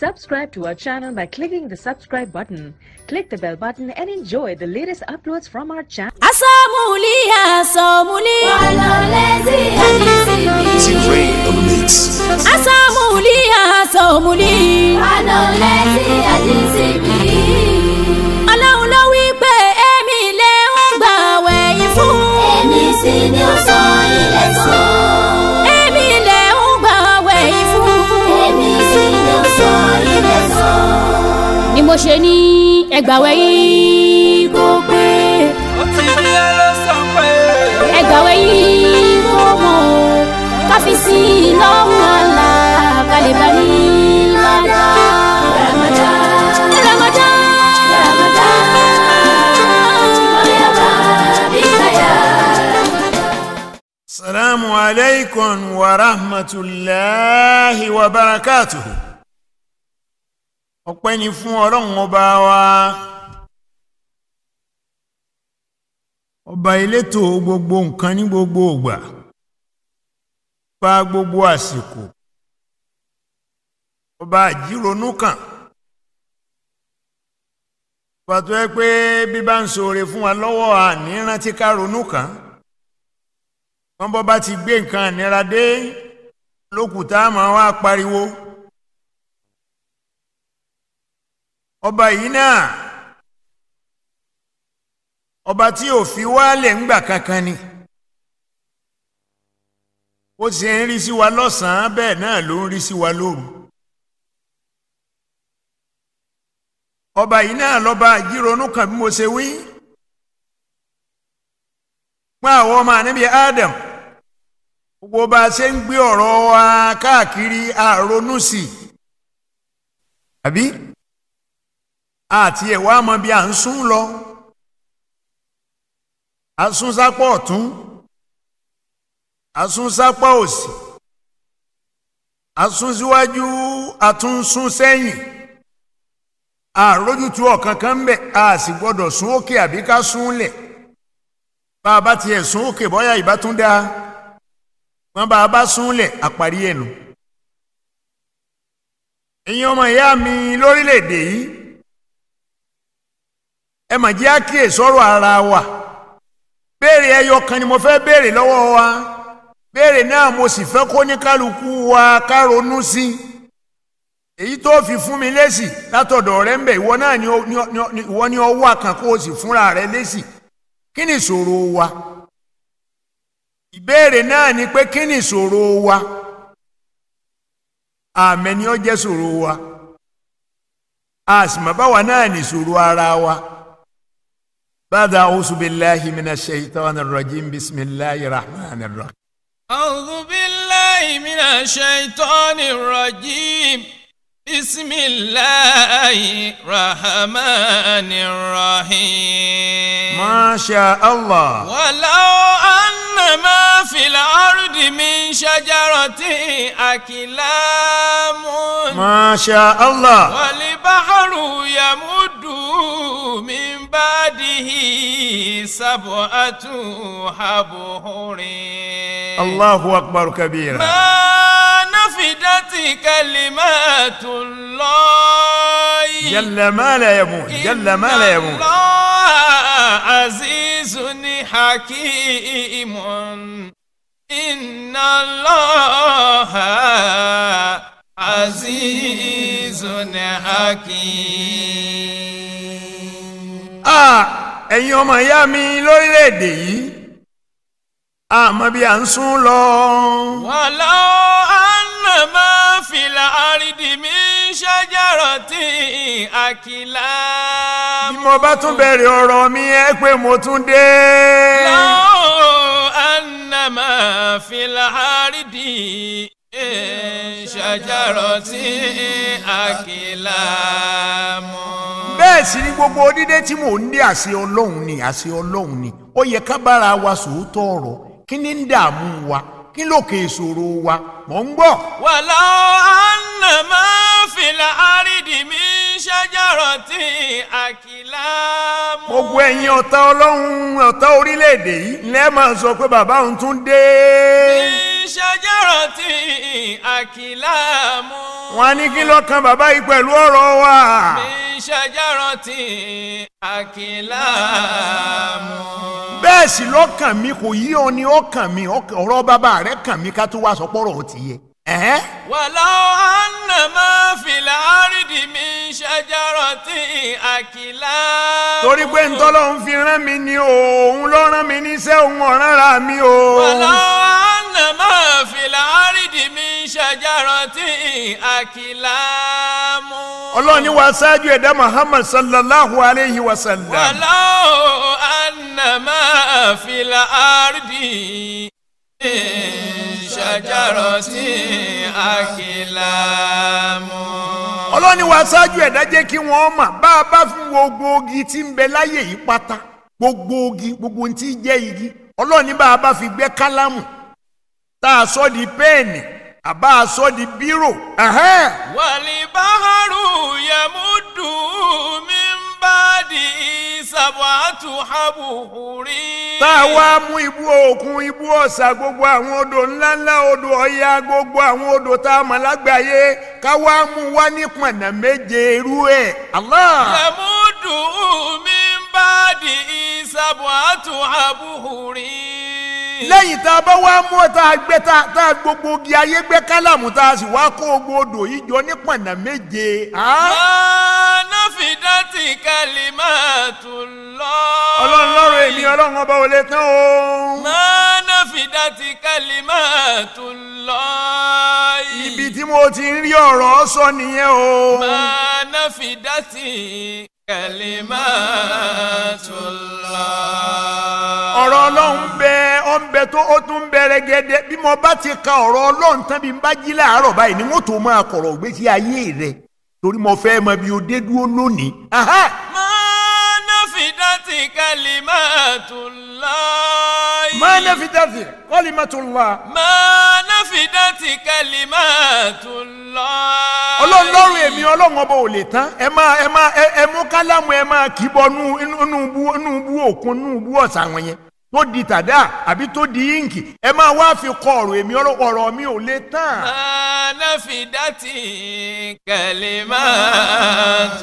Subscribe to our channel by clicking the subscribe button. Click the bell button and enjoy the latest uploads from our channel. asamuli asamuli. Walolezi T ajisibi. Rain on the mix. asamuli asamuli. Walolezi ajisibi. ọlọ́run ló wí pé èmi lè ń gbà wẹ̀yìn fún. Èmi sì ni ó sọ ilẹ̀ sàn. èmi lè ń gbà wẹ̀yìn fún. Èmi sì ni ó sọ ilẹ̀ sàn. ni mo ṣe ní ẹgbàwẹ̀ yìí kó pé ó ti rí ẹ ló sọ pé. ẹgbàwẹ̀ yìí kó mọ̀ ọ́ káfí sí i lọ́rùn àlà kálíbà ní ládàá. Ramadan. Ramadan. Ramadan. Oyaba bikaya. Salamu alaikum wa rahmatulahi wa barakatuhu. Ọpẹ́ ni fún ọlọ́run ọba wa. Ọba elétò gbogbo nǹkan ní gbogbo ògbà. Ọba gbogbo àsìkò. Ọba àjíronú kan. Ọba tó yẹ pé bí bá ń ṣoore fún wa lọ́wọ́ àní rántí ká ronú kàn án wọ́n bọ́ bá ti gbé nǹkan ìnira dé lókùtà máa wá pariwo ọba yìí náà ọba tí ò fi wálẹ̀ ńgbà kankan ni ó sì ń rí sí wa lọ́sàn-án bẹ́ẹ̀ náà ló ń rí sí wa lóru ọba yìí náà lọ́ba àjíronú kan bí mo ṣe wí fún àwọn ọmọ ànábì Adam gbogbo bá a ṣe ń gbé ọ̀rọ̀ wa káàkiri àrònú sí i àbí àti ẹ̀wà mọ bí à ń sún lọ asúnsápọ̀ ọ̀tún asúnsápọ̀ òsì asúnsíwájú àtúnsún sẹ́yìn àrójútu ọ̀kankan ń bẹ̀ a sì gbọ́dọ̀ sún òkè àbí ká sún lẹ̀ bá a bá tiẹ̀ sún òkè bọ́yá ìbá tún dáa wọ́n bá a bá súnlẹ̀ àparí ẹnu. ẹ̀yin ọmọ ìyá mi lórílẹ̀‐èdè yìí ẹ mà jẹ́ àkíyè sọ̀rọ̀ ara wa béèrè ẹyọ kan ni mo fẹ́ béèrè lọ́wọ́ wa béèrè náà mo sì fẹ́ kó ní kálukú wa ká ronú sí i èyí tó fi fún mi lésì látọ̀dọ̀ rẹ ń bẹ̀ ìwọ náà ni ó- ni ó- ni ó- ìwọ ni ọwọ́ àkànkó o sì fúnra rẹ lésì kí ni ìṣòro wa ìbéèrè náà ni pé kí ni ìṣòro wa àmẹ́ ni ó jẹ́ ìṣòro wa a sì mọ̀ báwa náà ní ìṣòro ara wa. bàdà a'udhu billahi minash shaitanir rajim bismillahir rahmanir rahim. أعوذ بالله من الشيطان الرجيم بسم الله الرحمن الرحيم masha allah. ولو أن ما في الأرض من شجرة أكلام masha allah. والبحر يمد من بعده سبعة أبحر allahu akbar kabira. ما نفدت كلمات الله jalla ma la yamut jalla ma la إن yamut. الله عزيز حكيم إن الله عزيز حكيم Ah, ẹ̀yin ọmọ ìyá mi lórílẹ̀‐èdè yìí àmọ́ bí à ń sún lọ. ولو أن ما في الأرض من شجرة أكلام bí mo bá tún bẹ̀rẹ̀ ọ̀rọ̀ mi ẹ pé mo tún dé. لو أن ما في الأرض من شجرة أكلام bẹ́ẹ̀ sì ni gbogbo dídé tí mò ń dé àṣẹ ọlọ́run ni àṣẹ ọlọ́run ni ó yẹ ká bára wa sòótọ́ ọ̀rọ̀ kí ni ń dààmú wa kí lókè ìṣòro wa mò ń gbọ́. ولو أن ما في الأرض من شجرة أكلام gbogbo ẹ̀yin ọ̀tá ọlọ́run ọ̀tá orílẹ̀-èdè yìí lẹ́ẹ̀ máa sọ pé bàbá òun tún dé. من شجرة أكلام wọn á ní kí ló kan bàbá yìí pẹ̀lú ọ̀rọ̀ wa. من شجرة أكلام bẹ́ẹ̀ sì lọ́kàn mi kò yí ọ ni ọkàn mi ọkàn- ọ̀rọ̀ bàbá rẹ̀ kàn mí ká tó wá sọ pọ́rọ̀ ó ti yẹ. Ẹ̀hẹ́n. ولو أن ما في الأرض من شجرة أكلام torí pé ntọ́lọ́hún fi rán mi ni o òun ló rán mi níṣẹ́ òun ọ̀ràn ra mi o. ولو أن ما في الأرض من شجرة أكلام ọlọ́ọ̀ni wa ṣáájú ẹ̀dá muhammad sallallahu alayhi wa sallam. ولو أن ما في الأرض من شجرة أكلام ọlọ́ọ̀ni wa ṣáájú ẹ̀dá jẹ́ kí wọ́n mọ̀ bá a bá fún gbogbo ogi tí ń bẹ láyé yìí pátá gbogbo ogi gbogbo ohun tí ń jẹ́ igi ọlọ́ọ̀ni bá a bá fi gbẹ́ kálámù tá a sọ di pẹ́ẹ̀nì àbá a sọ di bírò. ẹ̀hẹ́n. والبحر يمد من بعده سبعة أبحر tá a wá mú ibú òkun ibú ọ̀sà gbogbo àwọn odò ńláńlá odò ọ̀yà gbogbo àwọn odò tá a mọ̀ lágbàáyé ká wá mú wá ní pọ̀nà méje irú ẹ̀. Allah. يمد من بعده سبعة أبحر lẹ́yìn tá a bá wá mú ọ tá a gbé tá a- tá a gbogbo ogi ayé gbé kálámù tá a sì wá kó gbogbo odò yìí jọ ní pọ̀nà méje. Ah. ما نفدت كلمات الله ọlọ́run lọ́rọ̀ èmi ọlọ́run ọba ò lè tán o. ما نفدت كلمات الله ibi tí mo ti ń rí ọ̀rọ̀ sọ nìyẹn o. ما نفدت كلمات الله ọ̀rọ̀ ọlọ́run bẹ ọ ń bẹ tó ó tún bẹ̀rẹ̀ gẹ́dẹ́ bí mo bá ti ka ọ̀rọ̀ ọlọ́run tán bí n bá jí láàárọ̀ báyìí ni wọ́n tó máa kọ̀rọ̀ ògbésí ayé rẹ̀ torí mo fẹ́ mọ bí o dé dúró lónìí. Aha! ما نفدت كلمات الله máa ná fi dáfì kalimatullah. ما نفدت كلمات الله ọlọ́run lọ́rùn èmi ọlọ́run ọba ò lè tán ẹ máa ẹ máa ẹ ẹ mú kálámù ẹ máa kì í bọ nú inú bú inú bú òkun inú bú ọ̀sà wọn yẹn tó di tàdá àbí tó di íǹkì ẹ máa wá fi kọ ọ̀rọ̀ èmi ọlọ́run ọ̀rọ̀ mi ò lè tán. ما نفدت كلمات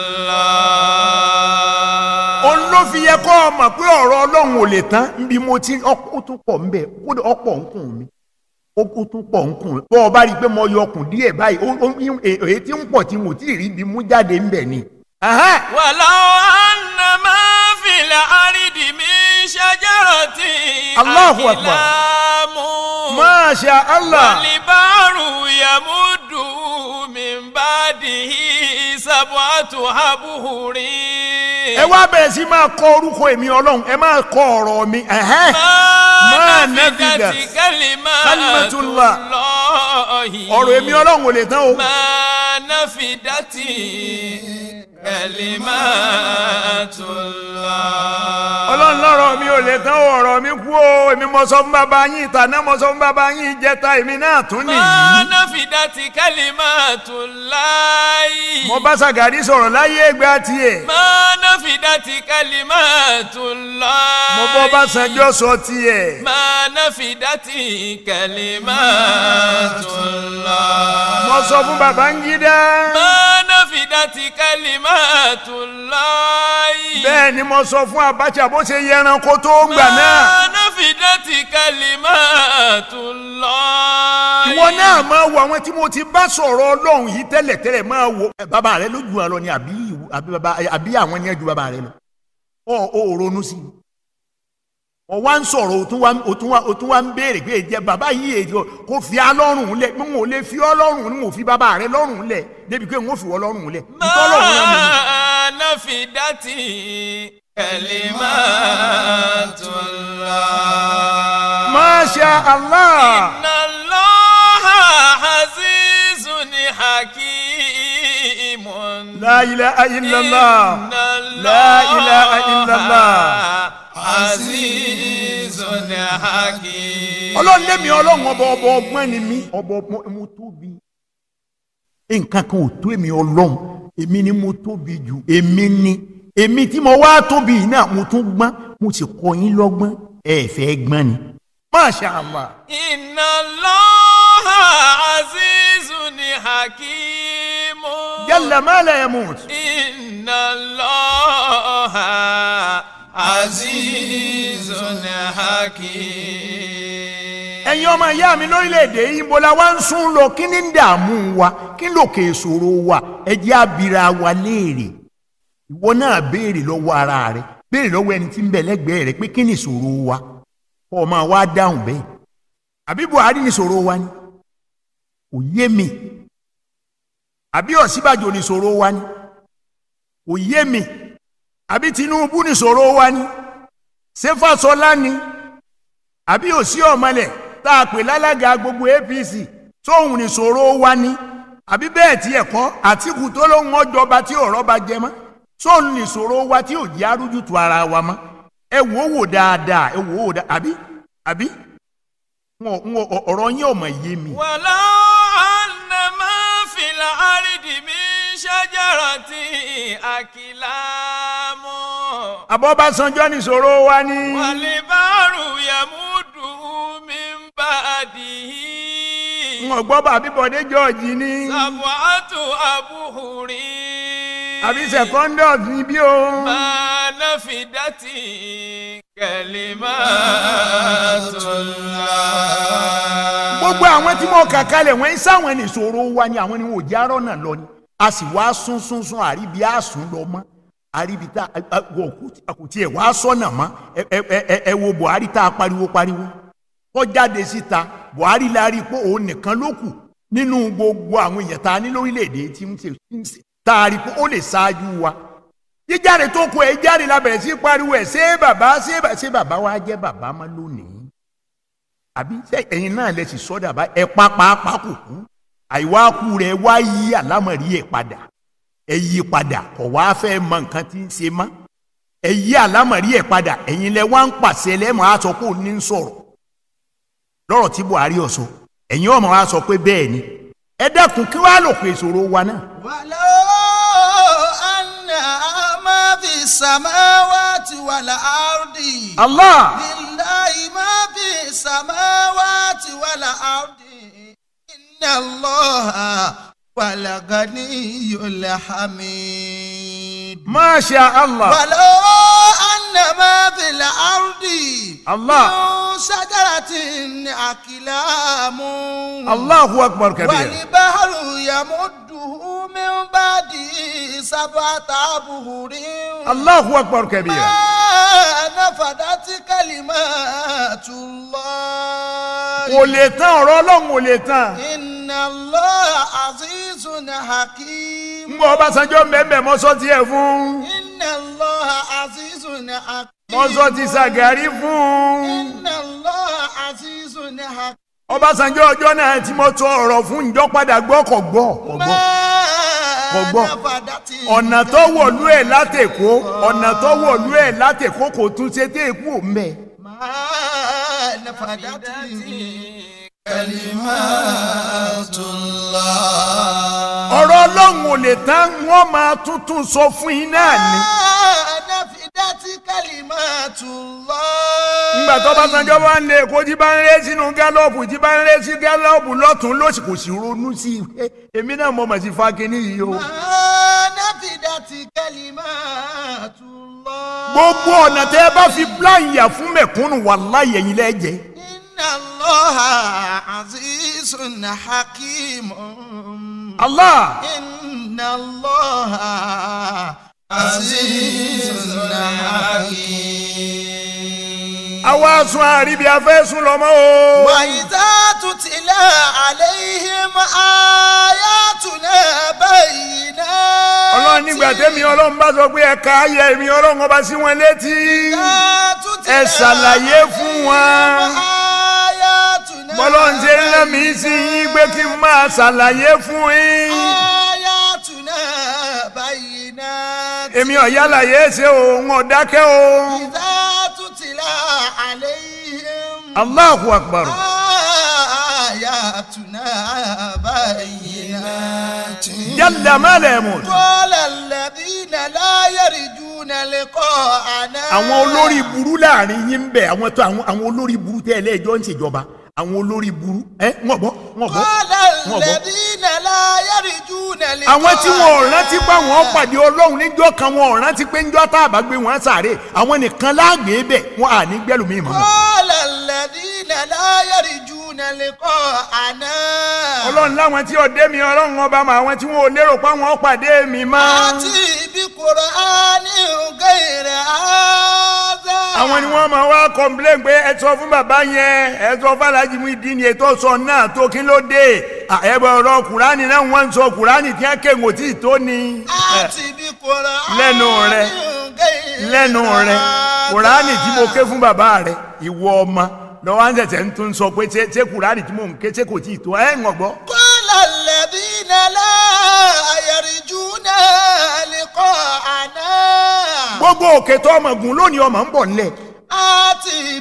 الله òun ló fi yẹ kọ́ ọ mọ̀ pé ọ̀rọ̀ ọlọ́run ò lè tán níbi mo ti ọ- ó tún pọ̀ ńbẹ kódà ọ̀pọ̀ ńkùn mi ó ó tún pọ̀ ńkùn bọ́ ọ bá rí i pé mo yọ ọkùn díẹ̀ báyìí ó- ó- èyí èyí tí ń pọ̀ tí mo tí ì rí ibi mú jáde ńbẹ ni. Aha! ولو أن ما في الأرض من شجرة الله أكبر. أكلام Masha Allah. والبحر يمد من بعده سبعة أبحر ẹ wá bẹ̀rẹ̀ sí máa kọ orúkọ èmi ọlọ́run ẹ máa kọ ọ̀rọ̀ mi. ẹ̀hẹ́n. ما ما نفدت نفدت كلمات كلمة الله. الله ọ̀rọ̀ èmi ọlọ́run ò lè tán o. ما نفدت كلمات الله ọlọ́run lọ́rọ̀ mi ò lè tán o ọ̀rọ̀ mi kú o èmi mo sọ fún bàbá yín ìtàná mo sọ fún bàbá yín ìjẹta èmi náà tún ما nìyí. نفدت كلمات الله mo bá Ṣàgàrí sọ̀rọ̀ láyé ìgbà tiẹ̀. ما نفدت كلمات الله mo bọ́ Ọbásanjọ́ sọ tiẹ̀. ما نفدت كلمات الله mo sọ fún Babangida. ما نفدت كلمات الله bẹ́ẹ̀ ni mo sọ fún Abacha bó ṣe yẹran kó tó gbà náà. ما نفدت كلمات الله ìwọ náà máa wo àwọn tí mo ti bá sọ̀rọ̀ ọlọ́run yìí tẹ́lẹ̀tẹ́lẹ̀ máa wo. ẹ, bàbá rẹ ló ju wa lọ ni àbí àbí bàbá àbí àwọn ni ẹ ju bàbá rẹ lọ. ọ ò ronú sí i. ọ wá ń sọ̀rọ̀ o tún wá o tún wá o tún wá ń béèrè pé ìjẹ bàbá yìí èdè kò fi á lọ́rùn lẹ̀ pé n ò lè fi ọ́ lọ́rùn ni mo fi bàbá rẹ lọ́rùn lẹ̀ débi pé n ò fi wọ́ lọ́rùn lẹ̀. ìtọ́lọ́run náà mi ni. ما نفدت كلمات الله Masha Allah. إن الله عزيز حكيم La ilaha illallah. إن الله لا إله إلا الله. عزيز حكيم ọlọ́run lẹ́mi ọlọ́run ọba ọba ọgbọ́n ni mí ọba ọgbọ́n mo tóbi. nǹkan kan ò tó èmi ọlọ́run èmi ni mo tóbi jù èmi ni èmi tí mo wá tóbi yìí náà mo tún gbọ́n mo sì kọ́ yín lọ́gbọ́n ẹ fẹ́ gbọ́n ni masha allah inna allaha azizun hakim. jalla ma la yamut inna allaha azizun hakim. ẹ̀yin ọmọ ìyá mi lórílẹ̀‐èdè yìí bó la wá ń sún lọ kí ni ń dààmú wa kí ló kè sòro wa ẹ jẹ́ abira wa léèrè ìwọ náà béèrè lọ́wọ́ ara rẹ béèrè lọ́wọ́ ẹni tí ń bẹ lẹ́gbẹ̀ẹ́ rẹ pé kí ni ìṣòro wa kọ́ ọ máa wá dáhùn bẹ́ẹ̀ àbí Buhari ni ìṣòro wa ni kò yé mi àbí Ọ̀ṣínbàjò ni ìṣòro wa ni kò yé mi àbí Tinubu ni ìṣòro wa ni ṣé Fáṣọlá ni àbí òsí ọ̀mọlẹ̀ tá a pè lálága gbogbo APC tóun ní ìṣòro wa ni àbí bẹ́ẹ̀ tí ẹ̀kọ́ Àtìkù tó lóun ọjọba tí ọ̀rọ̀ bá jẹ mọ́ tóun ní ìṣòro wa tí ò jẹ́ arújútu ara wa mọ́ ẹ wò ó wò dáadáa ẹ wò ó wò dáadáa àbí àbí wọn wọn ọ̀rọ̀ yín ò mọ̀ yé mi. ولو أن ما في الأرض من شجرة أكلام Abọ́básanjọ́ ní ìṣòro wa ni والبحر يمده من بعده wọn gbọ́ bàbí Bọ̀dé George ni سبعة أبحر àbí secondus ni bí o. ما نفدت كلمات الله gbogbo àwọn tí mo kà kalẹ̀ wọ́n ń sáwọn ní ìṣòro wa ni àwọn ni wọn ò já rọ́nà lọ ni a sì wá sún sún sún àríbi àsùn lọ mọ́ àríbi tá a- a- wọ kò- kò tiẹ̀ wá sọ́nà mọ́ ẹ ẹ ẹ ẹ- ẹ wo Buhari tá a pariwo pariwo kó jáde síta Buhari la rí i pé òun nìkan ló kù nínú gbogbo àwọn èèyàn tá a ní lórílẹ̀‐èdè tí ń ṣe ń ṣe tá a rí i pé ó lè ṣáájú wa jíjáde tó kọ ẹ jáde la bẹ̀rẹ̀ sí pariwo ẹ̀ ṣé bàbá ṣé bà- ṣé bàbá wa jẹ́ bàbá mọ́ lónìí àbí ṣé ẹ̀yin náà lè sì sọ́dà bá ẹ pápápá kò kú àìwá kú rẹ̀ wá yí àlámọ̀rí ẹ̀ padà ẹ yí padà kọ̀ wá fẹ́ mọ nǹkan tí ń ṣe mọ́ ẹ yí àlámọ̀rí ẹ̀ padà ẹ̀yin lẹ wá ń pàṣẹ lẹ́mọ̀ á sọ pé òun ní ń sọ̀rọ̀ lọ́rọ̀ tí Buhari ó sọ ẹ̀yin ọmọ wa sọ pé bẹ́ẹ̀ ni ẹ dẹ́kun kí wàá lò pé ìṣòro wa náà ولو أن ما في السماوات والأرض Allah لله ما في السماوات والأرض إن الله والغني الحميد Masha Allah ولو أن ما في الأرض الله. من شجرة أكلام Allahu akbar kabir والبحر يمده من بعده سبعة أبهر Allahu akbar kabir ما نفدت كلمات الله kò lè tán ọ̀rọ̀ Ọlọ́run ò lè tán. إن الله عزيز حكيم ń bọ Ọbásanjọ́ mbẹ́mbẹ́ mọ́sọ́ tiẹ̀ fún إن الله عزيز حكيم mọ́sọ́ ti Ṣàgàrí fún إن الله عزيز حكيم Ọbásanjọ́ ọjọ́ náà tí mo tọ ọ̀rọ̀ fún ìjọ padà gbọ́ kò gbọ́ kò gbọ́ Kò gbọ́. ọ̀nà tó wọ̀lú ẹ̀ látẹ̀kọ́ ọ̀nà tó wọ̀lú ẹ̀ látẹ̀kọ́ kò tún ṣe dé èkó mẹ́ ما نفدت كلمات الله ọ̀rọ̀ Ọlọ́run ò lè tán wọ́n máa tuntun sọ fún yín náà ni نفدت كلمات الله ńgbà tó Ọbásanjọ́ bá ń lé èkó tí bá ń ré sínú gálọ́ọ̀bù tí bá ń ré sí gálọ́ọ̀bù lọ́tún lósì kò sì ronú sí i èmi náà mo mọ̀ sí fagínní yìí o. ما نفدت كلمات الله gbogbo ọ̀nà tẹ́ ẹ bá fi plan yà fún mẹ̀kúnnù wàláhì ẹ̀yin lẹ́jẹ̀. إن الله عزيز حكيم Allah إن الله عزيز حكيم àwa sun àríbi afẹ́sùn lọ́mọ́ o. وإذا تتلى عليهم آياتنا بينات ọlọ́run nígbà tẹ́mi ọlọ́run bá sọ pé ẹ̀ka ayẹ mi ọlọ́run ọba sí wọn létí. ẹ ṣàlàyé fún wọn. bọ́lọ́run ṣe ń rán mi sí yín pé kí n máa ṣàlàyé fún yín. آياتنا بينات èmi ọ̀yálàyé ṣe òun ọ̀dákẹ́ o. إذا تتلى عليهم Allahu akbar. آياتنا بينات jalla ma la yamut. قال الذين لا يرجون لقاءنا àwọn olórí burú láàrin yín ń bẹ àwọn tó àwọn àwọn olórí burú tẹ́ ẹ lẹ́ẹ̀jọ́ ń ṣèjọba àwọn olórí burú ẹ wọ́n gbọ́ wọ́n gbọ́ قال wọ́n gbọ́. الذين لا يرجون لقاءنا àwọn tí wọn ò rántí pé àwọn pàdé ọlọ́run níjọ́ kan wọn ò rántí pé níjọ́ tá a bá gbé wọn sáré àwọn nìkan láàgbé bẹ̀ wọn à ní gbẹ́lùmí mọ́. قال الذين لا يرجون لقاءنا ọlọ́run láwọn tí ọdẹ mi ọlọ́run ọba mọ àwọn tí wọn ò lérò pé àwọn pàdé mi mọ́. آتي بقرآن غير هذا àwọn ni wọ́n máa wá kọ́ńplẹ́ǹ pé ẹ sọ fún bàbá yẹn ẹ sọ fún alájí mú ìdí ni ètò sọ náà tó kí ló dé ẹ̀bọ̀ ọ̀rọ̀ kùránì náà wọ́n ń sọ kùránì tí wọ́n kéwòn tí ì tó ni. آتي بقرآن lẹ́nu rẹ غير lẹ́nu rẹ هذا. kùránì tí mo ké fún bàbá rẹ ìwọ ọmọ lọ́wọ́ à ń tẹ̀tẹ̀ ń tún sọ pé ṣé ṣé kùránì tí mò ń ké ṣé kò tí ì tó ẹ̀ ń gbọ́. قال الذين لا يرجون لقاءنا gbogbo òkè tó ọmọ gùn lónìí ọmọ ń bọ̀ nílẹ̀ آتي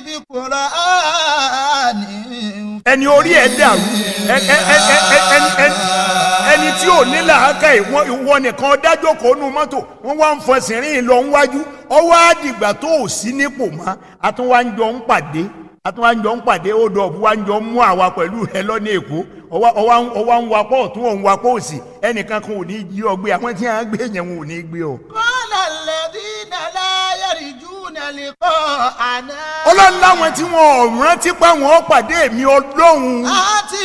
بقرآن ẹni orí ẹ̀ dàrú ẹ- ẹ- ẹ- ẹ- ẹ- ẹni- ẹni- ẹni tí ò ní làákà ìwọ ìwọ nìkan dájọ́ kó nu mọ́tò wọ́n wá ń fọsìn rìn lọ níwájú ọwọ́ àdìgbà tó ò sí nípò mọ́ àtúnwájọ ń pàdé àtúnwájọ ń pàdé ó dọ̀ wájọ mú àwa pẹ̀lú rẹ lọ́nà èkó ọwọ́ ọwọ́ ń- ọwọ́ ń wakọ̀ ọ̀tún òun wakọ̀ òsì ẹnìkan kan ò ní jí ọ gbé àwọn tí wọ́n á gbé yẹn wọn ò ní gbé ọ. قال الذين لا يرجون لقاءنا ọlọ́run láwọn tí wọn ò rántí pé àwọn ó pàdé mi ọlọ́run آتي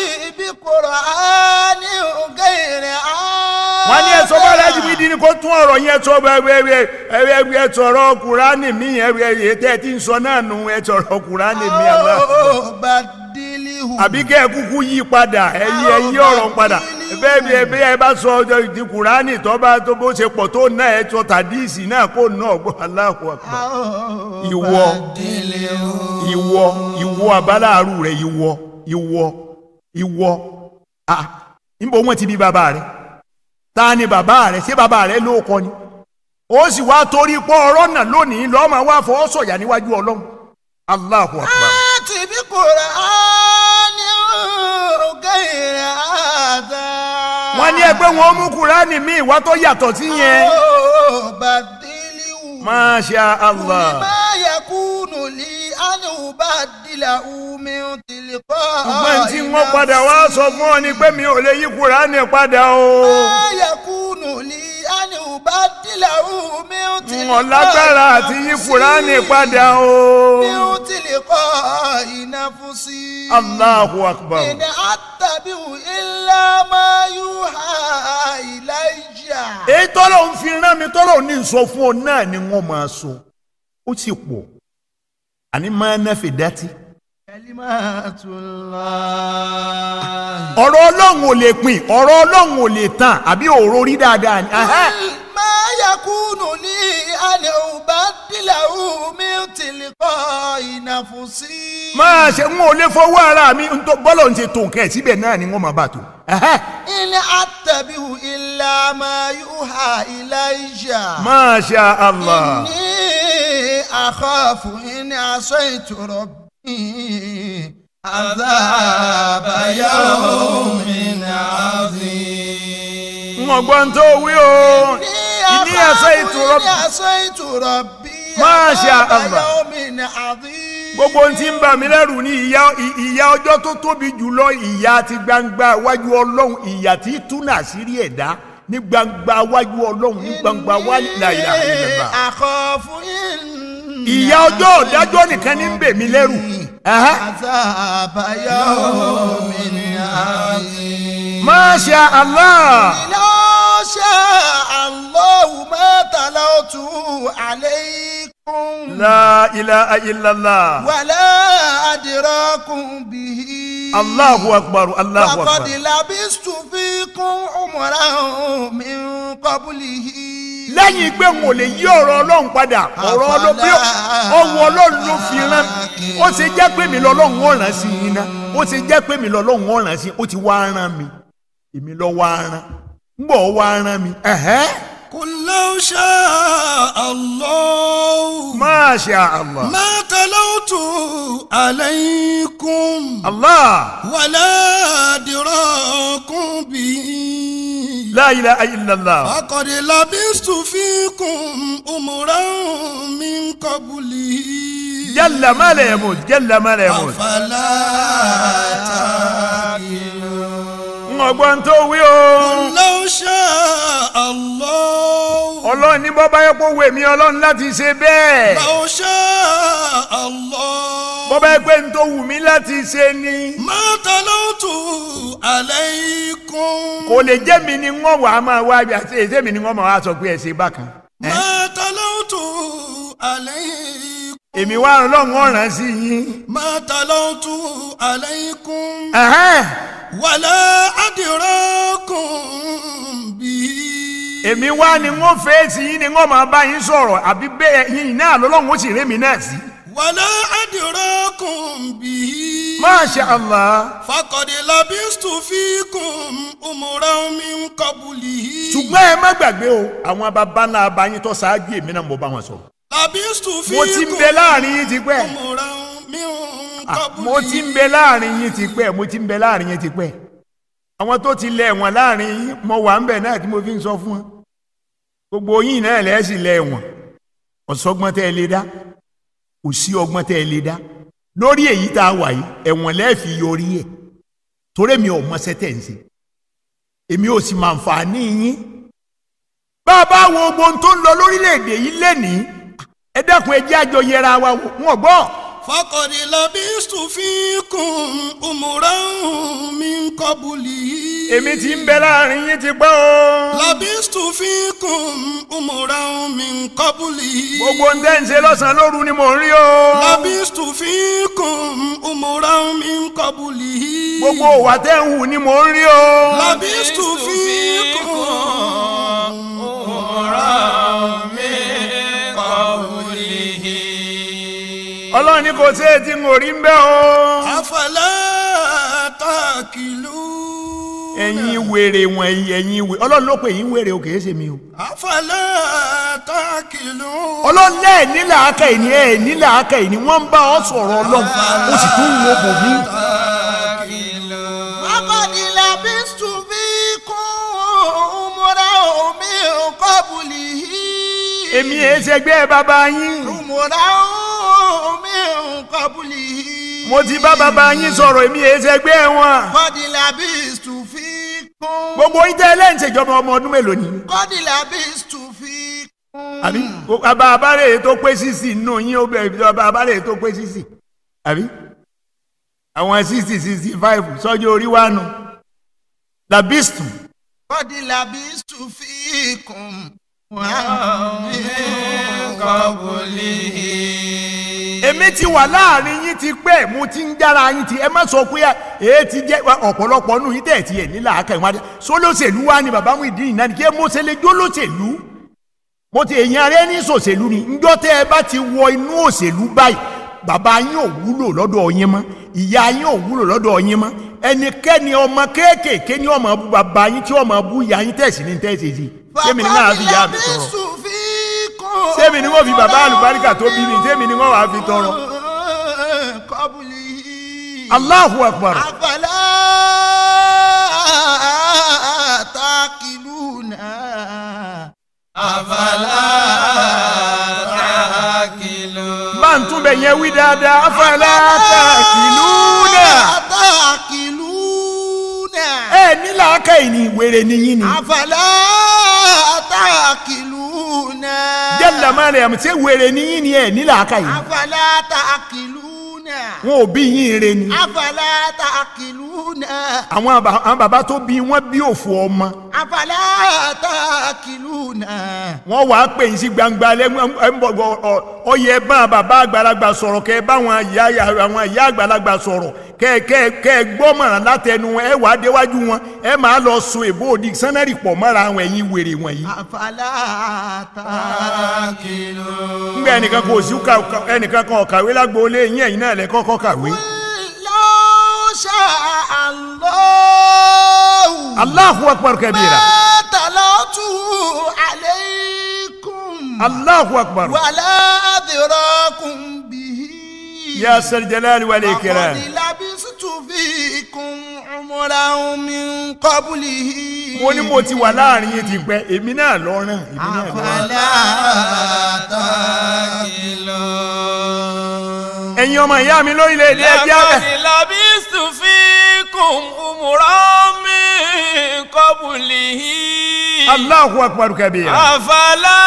بقرآن غير هذا wọ́n ní ẹ̀sọ́ bá rẹ̀ jìbìtì ni kó tún ọ̀rọ̀ yẹn sọ ẹ̀ẹ́dẹ́gbẹ́ ẹ̀ẹ́dẹ́gbẹ́ sọ̀rọ̀ kùránì mi ẹ̀ẹ́dẹ́gbẹ́ tẹ́ ẹ ti ń sọ náà nù ẹ̀ sọ̀rọ̀ kùránì mi àlá. بدله àbí kẹ́ ẹ kúkú yí padà ẹ yí ẹ yí ọ̀rọ̀ padà bẹ́ẹ̀ bí ẹ bí ẹ bá sọ ọjọ́ ìdí kùránì tó bá tó bó ṣe pọ̀ tó náà ẹ sọ tàdíìsì náà kó náà gbọ́ Allahu Akbar. ìwọ ìwọ ìwọ abáláàrú rẹ ìwọ ìwọ ìwọ ah níbo wọn ti bí bàbá rẹ ta ni bàbá rẹ ṣé bàbá rẹ ló kọ ni ó sì wá torí pọ ọ̀rọ̀ náà lónìí lọmọ wá fọwọ́ sọ̀yà níwájú Ọlọ́run Allahu Akbar. آتي بقرآن غير هذا wọ́n ní ẹgbẹ́ wọn mú kúránì míì wá tó yàtọ̀ sí yẹn. بدله Masha Allah. ما يكون لي أن أبدله من تلقاء ṣùgbọ́n tí wọ́n padà wá sọ fún ọ ni pé mi ò lè yí kúránì padà o. ما يكون لي أن أبدله من تلقاء wọ́n lágbára àti yí kúránì padà o. من تلقاء نفسي Allahu Akbar. إن أتبع إلا ما يوحى إلي èyí tọ́lọ̀ ń fi rán mi tọ́lọ̀ ní sọ fún ọ náà ni wọ́n máa sọ ó sì pọ̀ àní máa ná fìdátì. كلمات الله ọ̀rọ̀ ọlọ́run ò lè pin ọ̀rọ̀ ọlọ́run ò lè tàn àbí òró rí dáadáa ni. Ahá. ما يكون لي أن أبدله من تلقاء نفسي máa ṣe ń ò lè fọwọ́ ara mi ń tó bọ́lọ̀ ń ṣe tó nǹkan ẹ̀ síbẹ̀ náà ni wọ́n máa bá tó. Ahá. إن أتبع إلا ما يوحى إلي Masha Allah. إني أخاف إن عصيت ربي عذاب يوم عظيم wọ́n gbọ́ ń tó wí o. ìní ẹ̀sẹ̀ ìtura إني عصيت ربي ما شاء عذاب الله. يوم عظيم gbogbo ohun tí ń bà mí lẹ́rù ní ìyà ìyà ọjọ́ tó tóbi jùlọ ìyà ti gbangba wájú ọlọ́run ìyà tí túnà àṣírí ẹ̀dá ní gbangba wájú ọlọ́run ní gbangba wájú láyà ìlẹ̀bà. أخاف إن ìyà ọjọ́ ọ̀dájọ́ nìkan ní ń bè mí lẹ́rù. Aha. عذاب يوم عظيم Masha Allah. لو شاء الله ما تلوت عليكم La ilaha illallah. ولا أدراكم به Allahu akbar Allahu فقد akbar. لبست فيكم عمرا من قبله lẹ́yìn pé n ò lè yí ọ̀rọ̀ ọlọ́run padà ọ̀rọ̀ ọlọ́run bí ọwọ́ ọlọ́run ló fi rán ó ṣe jẹ́ pé mi lọ́lọ́run ó rán sí yín ná ó ṣe jẹ́ pé mi lọ́lọ́run ó rán sí ó ti wá rán mi èmi lọ́ wá rán ń bọ̀ wá rán mi. ẹ̀hẹ́. قل لو شاء الله Masha Allah. ما تلوت عليكم Allah. ولا أدراكم به La ilaha illallah. فقد لبست فيكم أمرا قبله jalla ma la yamut jalla ma la yamut. أفلا تعقلون ọgbọ́n tó wí o. لو شاء الله ọlọ́run ní bọ́bá yẹ kó wèmí ọlọ́run láti ṣe bẹ́ẹ̀. لو شاء الله bọ́bá yẹ pé n tó wù mí láti ṣe ni. ما تلوت عليكم kò lè jẹ́ mi ni wọ́n wà á máa wá àti èsè mi ni wọ́n máa wá sọ pé ẹ ṣe bákan. ما تلوت عليكم èmi wá ọlọ́run ọ̀ràn sí yín. ما تلوت عليكم Ẹ̀hẹ́n. ولا أدراكم به èmi wá ni wọ́n fèsì yín ni wọ́n máa bá yín sọ̀rọ̀ àbí bẹ́ẹ̀ yín náà lọ́lọ́run ó sì rémi náà sí. ولا أدراكم به Masha Allah. فقد لبثت فيكم أمرا من قبله ṣùgbọ́n ẹ má gbàgbé o àwọn baba ńlá abayín tó ṣáájú èmi náà mo bá wọn sọ̀rọ̀. لبثت mo ti ń bẹ فيكم láàrin yín ti pẹ́. أمرا من Ah, قبله mo ti ń bẹ láàrin yín ti pẹ́ mo ti ń bẹ láàrin yín ti pẹ́. àwọn tó ti lẹ̀ wọ̀n láàrin yín mo wà ń bẹ̀ náà tí mo fi ń sọ fún wọn. gbogbo yín náà lẹ́ẹ̀ sì lẹ̀ wọ̀n ọ̀sọ́gbọ́n tẹ́ ẹ lè dá kò sí ọgbọ́n tẹ́ ẹ lè dá lórí èyí tá a wà yìí ẹ̀wọ̀n lẹ́ẹ̀fì yọrí ẹ̀ torí mi ò mọṣẹ́ tẹ̀ ń ṣe èmi ò sì máa ń fà ní yín bá a bá wo gbogbo ohun tó ń lọ lórílẹ̀‐èdè yìí lénìí ẹ dẹ́kun ẹ jẹ́ àjọ yẹra wa wò wọ́n gbọ́ فقد لبثت فيكم أمرا من قبله èmi ti ń bẹ láàrin yín ti pẹ́ o لبثت فيكم أمرا من قبله gbogbo ohun tẹ́ ń ṣe lọ́sàn-án lóru ni mò ń rí o لبثت فيكم أمرا من قبله gbogbo òwà tẹ́ ń hù ni mò ń rí o لبثت فيكم ọlọ́run ní kò sí ètí ń rí ń bẹ́ o أفلا تأكلون ẹ̀yin wèrè wọ̀nyí ẹ̀yin wèrè ọlọ́run ló pè yín wèrè o kìí ṣe mi o أفلا تأكلون ọlọ́run lẹ́ẹ̀ nílà aka ìní ẹ̀ nílà aka ìní wọ́n ń bá ọ sọ̀rọ̀ ọlọ́run ó sì tún wo bò mí. فقد لبثت فيكم أمرا من قبله èmi ẹ̀ ṣẹgbẹ́ bàbá yín أمرا من قبله mo ti bá bàbá yín sọ̀rọ̀ èmi ẹ̀ ṣẹgbẹ́ wọn. قد لبثت فيكم gbogbo yín tẹ́ lẹ́yìn ṣèjọba ọmọ ọdún mélòó ni. قد لبثت فيكم àbí bàbá abárè tó pé sísì nù yín ó bẹ̀rẹ̀ bàbá abárè tó pé sísì àbí àwọn sixty sixty five sọ́jọ́ orí wa nù labistu قد لبثت فيكم èmi ti wà láàrin yín ti pẹ́ mo ti ń jára yín ti ẹ má sọ pé èé ti jẹ́ ọ̀pọ̀lọpọ̀ nù yín tẹ̀ ti ẹ̀ nílà ákà ìwádìí sólóṣèlú wa ni bàbá mi dín ìnáni kí ẹ mo ṣe lè jó lóṣèlú mo ti èyàn rẹ ní sòṣèlú ni njọ́ tẹ́ ẹ bá ti wọ inú òṣèlú báyìí bàbá yín ò wúlò lọ́dọ̀ yín mọ́ ìyá yín ò wúlò lọ́dọ̀ yín mọ́ ẹnikẹ́ni ọmọ kéékèèké ní ọmọ bú bàbá yín tí ọmọ bú ìyá yín tẹ̀sí ní tẹ̀sí sí sẹ́mi ni náà fi ìyá mi tọrọ sẹ́mi ni wọ́n fi bàbá àlùbáríkà tó bí mi sẹ́mi ni wọ́n wàá fi tọrọ. قبله Allahu akbar أفلا تعقلون bá ń tún bẹ̀ yẹn wí dáadáa afẹ́lẹ́ àtàkìlúnà تعقلون ẹ nílà ákà ìní wèrè nìyí ni أفلا تعقلون jẹ́lá mariam ṣé wèrè nìyí ni ẹ nílà ákà ìní أفلا تعقلون wọn ò bí yín re ni أفلا تعقلون àwọn àbá- àwọn bàbá tó bí wọn bí òfò ọmọ أفلا تعقلون wọn wàá pè yín sí gbangba lẹ́gbọ̀n ọyẹ bá bàbá àgbàlagbà sọ̀rọ̀ kẹ́ ẹ bá àwọn ìyá àwọn ìyá àgbàlagbà sọ̀rọ̀ kẹ́ ẹ- kẹ́ ẹ- kẹ́ ẹ gbọ́mọ̀ràn látẹnu ẹ wàá déwájú wọn ẹ máa lọ sun èbó òdì sánárì pọ̀ mọ́ra àwọn ẹ̀yìn wèrè wọ̀nyí. أفلا تعقلون ngbẹ ẹnìkan kò sí ká- ká- ẹnìkan kan ọ̀kàwé lágbóolé yín ẹ̀yin náà lẹ kọ́kọ́ kàwé. لو شاء الله Allahu akbar kabira ما تلوته عليكم Allahu akbar ولا أدراكم به ya sal jalali wal ikram. فقد لبثت فيكم عمرا من قبله mo ní mo ti wà láàrin yín ti pẹ́ èmi náà lọ ràn èmi náà lọ ràn. أفلا تعقلون ẹ̀yin ọmọ ìyá mi lórílẹ̀‐èdè ẹjẹ́ لقد abẹ. لبثت فيكم أمرا من قبله Allahu akbar kabira. أفلا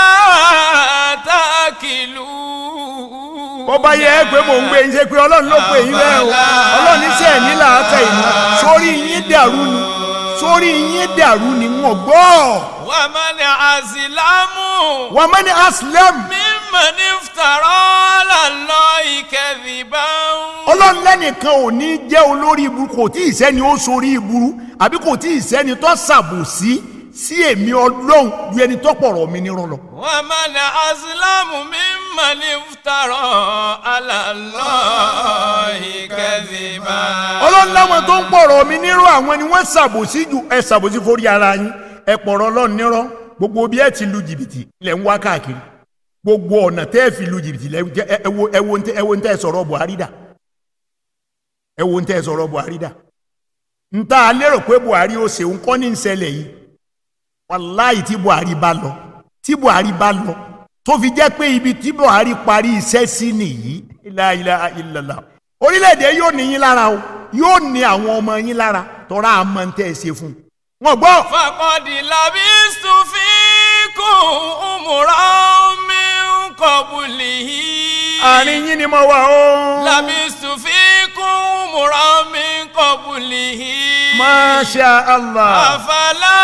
تأكلون bó bá yẹ ẹ pé mò ń gbé yín ṣe pé ọlọ́run ló pè yín bẹ́ẹ̀ o ọlọ́run ní sẹ́ẹ̀ ní làákà yìí sórí yín dàrú ni sórí yín dàrú ni wọ́n gbọ́. ومن أظلم wà á mẹ́ni aslam ممن افترى على الله كذبا ọlọ́run lẹ́nìkan ò ní jẹ́ olórí ibu kò tí ì sẹ́ni ó sorí ibu àbí kò tí ì sẹ́ni tó ṣàbòsí sí èmi ọlọ́run ju ẹni tó pọ̀rọ̀ mi nírọ̀ lọ. ومن أظلم ممن افترى على الله كذبا ọlọ́run láwọn tó ń pọ̀rọ̀ mi nírọ̀ àwọn ni wọ́n ṣàbòsí ju ẹ ṣàbòsí forí ara yín ẹ pọ̀rọ̀ ọlọ́run nírọ̀ gbogbo bí ẹ ti lu jìbìtì lẹ̀ ń wá káàkiri gbogbo ọ̀nà tẹ́ ẹ fi lu jìbìtì lẹ̀ ń jẹ́ ẹ ẹ wo ẹ wo ń tẹ́ ẹ wo ń tẹ́ ẹ sọ̀rọ̀ Buhari dà ẹ wo ń tẹ́ ẹ sọ̀rọ̀ Buhari dà ń tá a lérò pé Buhari ó ṣe ń kọ́ ní ìṣẹ̀lẹ̀ yìí wàláì tí Buhari bá lọ tí Buhari bá lọ tó fi jẹ́ pé ibi tí Buhari parí iṣẹ́ sí nìyí la ilaha illallah orílẹ̀-èdè yóò ní yín lára o yóò ní àwọn ọmọ yín lára tọ́ra àmọ́ ń tẹ́ ẹ ṣe fún un. wọ́n gbọ́ فقد لبثت فيكم أمرا من قبله àárín yín ni mo wà o. لبثت فيكم أمرا من قبله masha allah. أفلا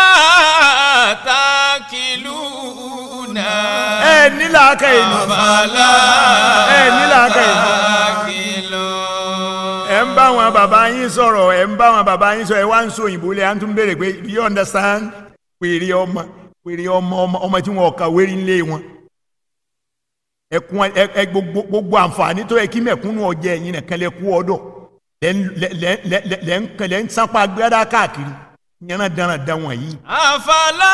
تاكلون ẹ nílà aka yìí ni أفلا ẹ nílà aka yìí ni. تاكلون ẹ ń bá àwọn bàbá yín sọ̀rọ̀ ẹ ń bá àwọn bàbá yín sọ̀rọ̀ ẹ wá ń sọ òyìnbó lẹ à ń tún béèrè pé do you understand pèrè ọmọ pèrè ọmọ ọmọ ọmọ tí wọn kà wérí ńlé wọn ẹkún ẹ ẹ gbogbo gbogbo àǹfààní tó yẹ kí mẹ̀kúnnù ọjẹ ẹ̀yin nìkan lẹ kú ọ̀dọ̀ lẹ ń lẹ lẹ lẹ lẹ lẹ ń kẹ lẹ ń sápá gbẹdá káàkiri yẹn dáná dá wọn yìí. أفلا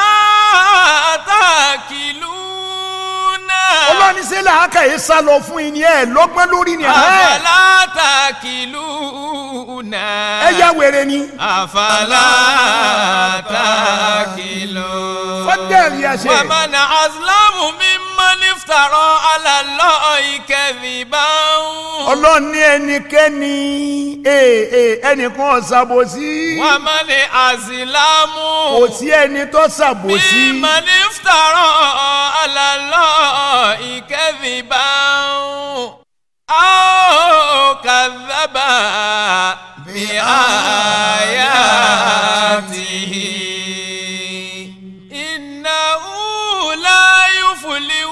تاكلون ọlọ́ni sẹ́lẹ̀ àkàyè sá lọ fún yín ni ẹ lọ́gbọ́n lórí ni ẹ أفلا تاكلون ẹ yá wèrè ni. أفلا تاكلون fọ́dẹ̀rì ẹ ṣe. ومن أظلم ممن افترى على الله كذبا ọlọ́ni ẹnikẹ́ni ee ee ẹnìkan ọ̀sàbòsí ومن أظلم kò sí ẹni tó ṣàbòsí ممن افترى على الله كذبا أو كذب بآياته إنه لا يفلح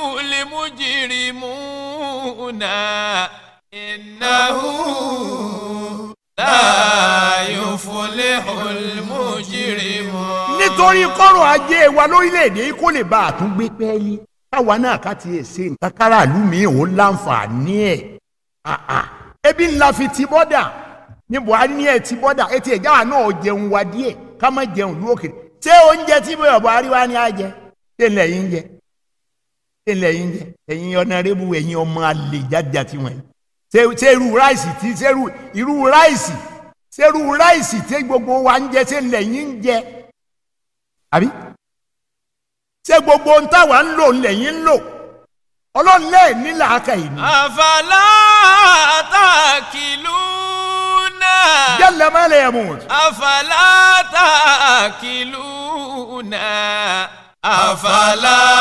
المجرمون إنه لا يفلح المجرمون nítorí kọ́rọ̀ ajé wa lórílẹ̀‐èdè yìí kó lè bá a tún gbé pẹ́ẹ́lí káwa náà ká tiẹ̀ ṣe nǹkan káràlú mi ò láǹfààní ẹ̀ Ah, ah. ebi ńlá fi ti bọ́dà ní buhari ní ẹ̀ ti bọ́dà etí ẹ̀já wa náà jẹun wa díẹ̀ ká má jẹun lú òkèrè ṣé oúnjẹ tí buhari wa ní á jẹ ṣé ńlẹ̀ yín jẹ ṣé ńlẹ̀ yín jẹ ẹ̀yin ọ̀nàrẹ́bù ẹ̀yin ọmọ àlè jáde tiwọn yìí ṣé ṣé irú ráìsì tí ṣé irú irú ráìsì ṣé irú ráìsì tí gbogbo wa ń jẹ ṣé ńlẹ̀ yín ń jẹ àbí ṣé gbogbo ń táwa ń lò ńlẹ̀ yín ń lò ọlọ́run lẹ́ẹ̀ ní làákà yìí ni أفلا تأكلون jẹ́lẹ̀ má lè mú أفلا تأكلون أفلا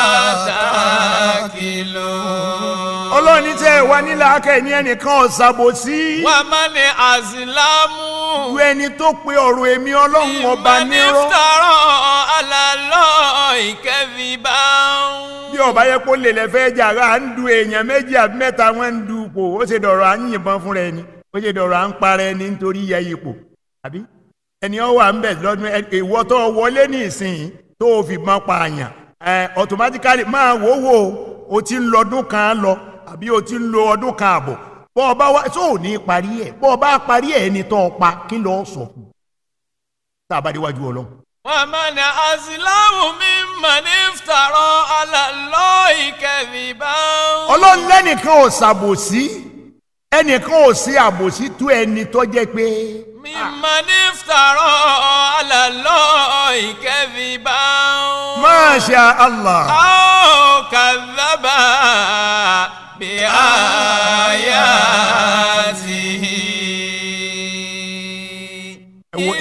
تأكلون ọlọ́run ní tẹ́ ẹ wá ní làákà yìí ní ẹnìkan ọ̀sàbòsí ومن أظلم ju ẹni tó pe ọ̀rọ̀ èmi ọlọ́run ọba ممن nírọ́ افترى على الله كذبا bí ọba yẹ kó lè lẹ́fẹ́ jàrá à ń du èèyàn méjì àbí mẹ́ta wọ́n ń du ipò ó ṣe dọ̀rọ̀ à ń yìnbọn fúnra ẹni ó ṣe dọ̀rọ̀ à ń para ẹni nítorí yẹ ipò àbí ẹni ọ wà ń bẹ̀ lọ́dún ẹ- ìwọ tó wọlé ní ìsìn tó o fi mọ́ pa àyàn ẹ automatically máa wò wò o ti ń lọ́dún kan lọ àbí o ti ń lo ọdún kan àbọ̀ bọ́ ọba wa tó ò ní parí ẹ̀ bọ́ ọba parí ẹ̀ ẹni tó o pa kí lọ́ọ́ sọ fún un tá a bá déwájú ọlọ́run. ومن أظلم ممن افترى على الله كذبا ọlọ́run lẹ́nìkan ò ṣàbòsí ẹnìkan ò sí àbòsí tó ẹni tó jẹ́ pé ممن افترى على الله كذبا masha allah أو كذب بآياته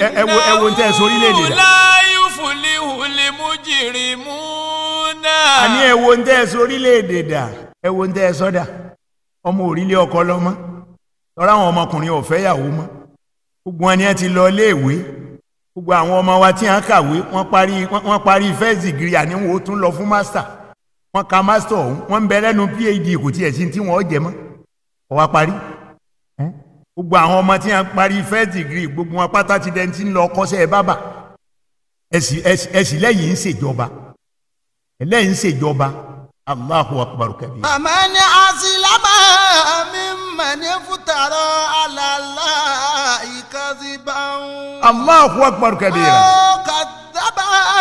ẹ- ẹ wo- ẹ wo ń tẹ́ ẹ sọ orílẹ̀-èdè dà. láyú fúlíhùlì mújìrìmúnà. àní ẹ wo ń tẹ́ ẹ sọ orílẹ̀-èdè dà ẹ wo ń tẹ́ ẹ sọ́dà ọmọ òrílẹ̀ ọkọ lọ́mọ tọ́ra àwọn ọmọkùnrin ò fẹ́ yàwó mọ́ gbogbo wọn ni ẹ ti lọ iléèwé gbogbo àwọn ọmọ wa tí wọ́n kàwé wọ́n parí wọ́n wọ́n parí first degree àní wọn ò tún lọ fún master wọ́n ka master ọ̀hún wọ́n ń bẹ lẹ́nu phd kò tiẹ̀ sí tí wọ́n jẹ mọ́ ọ wá parí ẹ́? gbogbo àwọn ọmọ tí wọ́n parí first degree gbogbo wọn pátá ti dẹ́ni tí ń lọ kọ́ṣẹ́ bábà ẹ̀sì ẹ̀sì ẹ̀sì lẹ́yìn ń ṣèjọba ẹlẹ́yìn ń ṣèjọba allahu akbar kabir. فمن أسلم ممن افترى على الله كذبا allahu akbar kabira. أو كذب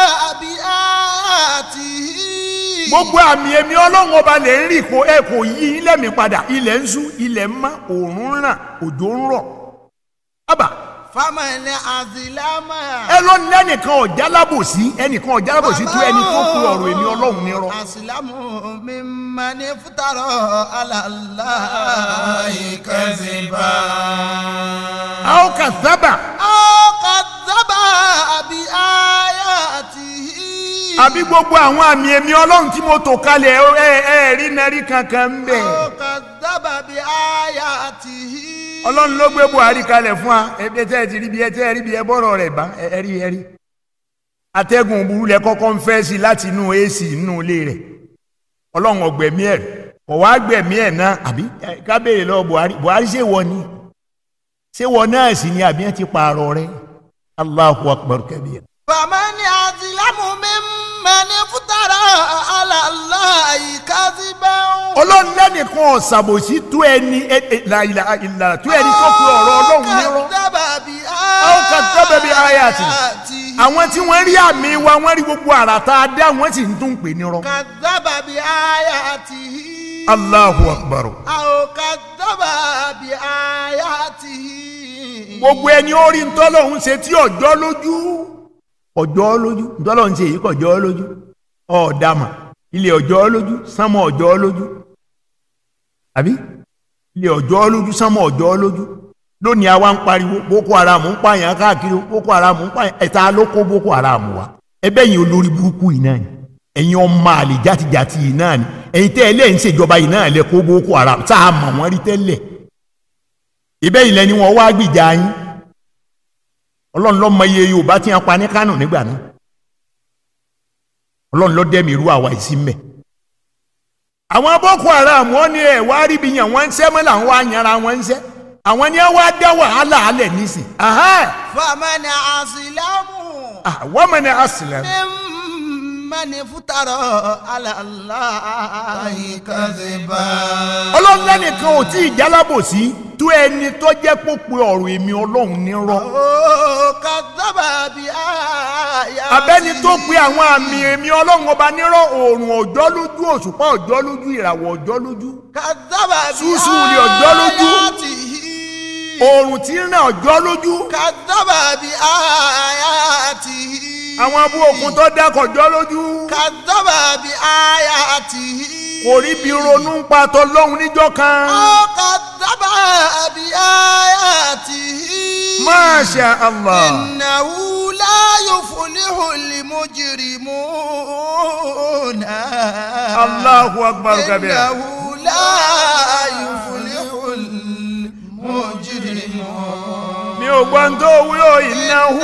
بآياته gbogbo àmì èmi ọlọ́run ọba lè ń rí kó ẹ kò yí ilẹ̀ mi padà ilẹ̀ ń ṣú ilẹ̀ ń mọ́ òórùn ń ràn òjò ń rọ̀. ábà فمن أسلم ẹ ló ní ẹnìkan ọ̀já lábòsí ẹnìkan ọ̀já lábòsí tó ẹni tó pe ọ̀rọ̀ èmi ọlọ́run nírọ́. أسلم ممن افترى على الله كذبا a ó kà sábà أو كذب بآياته àbí gbogbo àwọn àmì èmi ọlọ́run tí mo tò kalẹ̀ ẹ ẹ rí narí kankan ń bẹ̀. أو كذب بآياته ọlọ́run ló gbé buhari kalẹ̀ fún wa ẹbí tẹ́ ẹ ti rí bí ẹ tẹ́ ẹ rí bí ẹ bọ́rọ̀ rẹ̀ bá ẹ ẹ rí ẹ rí. atẹ́gùn burú lẹ kọ́kọ́ ń fẹ́ sí i láti inú ac inú ilé rẹ̀ ọlọ́run ọ̀gbẹ̀mí ẹ̀ kọ̀ wá gbẹ̀mí ẹ̀ náà àbí ẹ, ká béèrè lọ buhari buhari ṣé wọ ni ṣé wọ náà sì ni àbí ẹ ti pààrọ̀ rẹ̀ allahu akbar kabir. فمن أظلم ممن افترى على الله كذبا ọlọ́run lẹ́nìkan ọ̀sàbòsí tó ẹni ẹ- ẹ- la ilaha illa tó ẹni tó pe ọ̀rọ̀ ọlọ́run nírọ́. أو كذب بآياته. àwọn tí wọ́n rí àmì wa wọ́n rí gbogbo àrà tá a dá wọ́n sì ń tún pè nírọ́. كذب بآياته allahu akbar. أو كذب بآياته gbogbo ẹni ó rí ntọ́lọ́hún ṣe tí ọjọ́ lójú ọjọ́ lójú ntọ́lọ́hún ṣe yìí kọjọ́ lójú ọ̀ọ́dàmà ilé ọjọ́ lójú sánmọ̀ ọjọ́ lójú àbí ilé ọjọ́ lójú sánmọ̀ ọjọ́ lójú lónìí àwa ń pariwo boko haram ń pààyàn káàkiri boko haram ń pààyàn ẹ̀ta ló kó boko haram wa ẹbẹ́ yìí olórí burúkú yìí náà ni ẹ̀yin ọmọ àlè játijàti yìí náà ni ẹ̀yin tẹ́ ẹ lẹ́yìn ṣèjọba yìí náà lẹ kó boko haram tá a mọ̀ wọ́n rí tẹ́lẹ̀ ibẹ̀ yìí lẹni wọn wá gbìjà yín ọlọ́run ló mọ iye yorùbá tí wọ́n pa ní kánò nígbà náà ọlọ́run ló dẹ́mi irú àwa yìí sí mẹ́. àwọn boko haram wọn ní ẹ wá rí bí yàn wọ́n ń sẹ́ mọ́ làwọn wá yanra wọn ń sẹ́ àwọn ni wọ́n á dá wàhálà alẹ̀ nísìn. فمن أظلم wọ́n mọ̀ ní asìlẹ̀. ممن افترى على الله كذبا ọlọ́run lẹ́nìkan ò tí ì jálábòsí tó ẹni tó jẹ́ pópin ọ̀rọ̀ èmi ọlọ́run nírọ́. أو كذب بآياته abẹ́ni tó pe àwọn àmì èmi ọlọ́run ọba nírọ̀ oòrùn ọjọ́ lójú òṣùpá ọjọ́ lójú ìràwọ̀ ọjọ́ lójú كذب Ṣùṣù ni ọjọ́ lójú. بآياته oòrùn tí ń ràn ọjọ́ lójú كذب بآياته àwọn abú òkun tó dákọ̀ ọjọ́ lójú كذب بآياته kò rí bí ronú ń pa tọlọ́hun níjọ́ kan أو كذب بآياته Masha Allah إنه لا يفلح المجرمون Allahu akbar kabira إنه لا يفلح المجرمون mi ò gbọ́n tó wúlò ìnáwó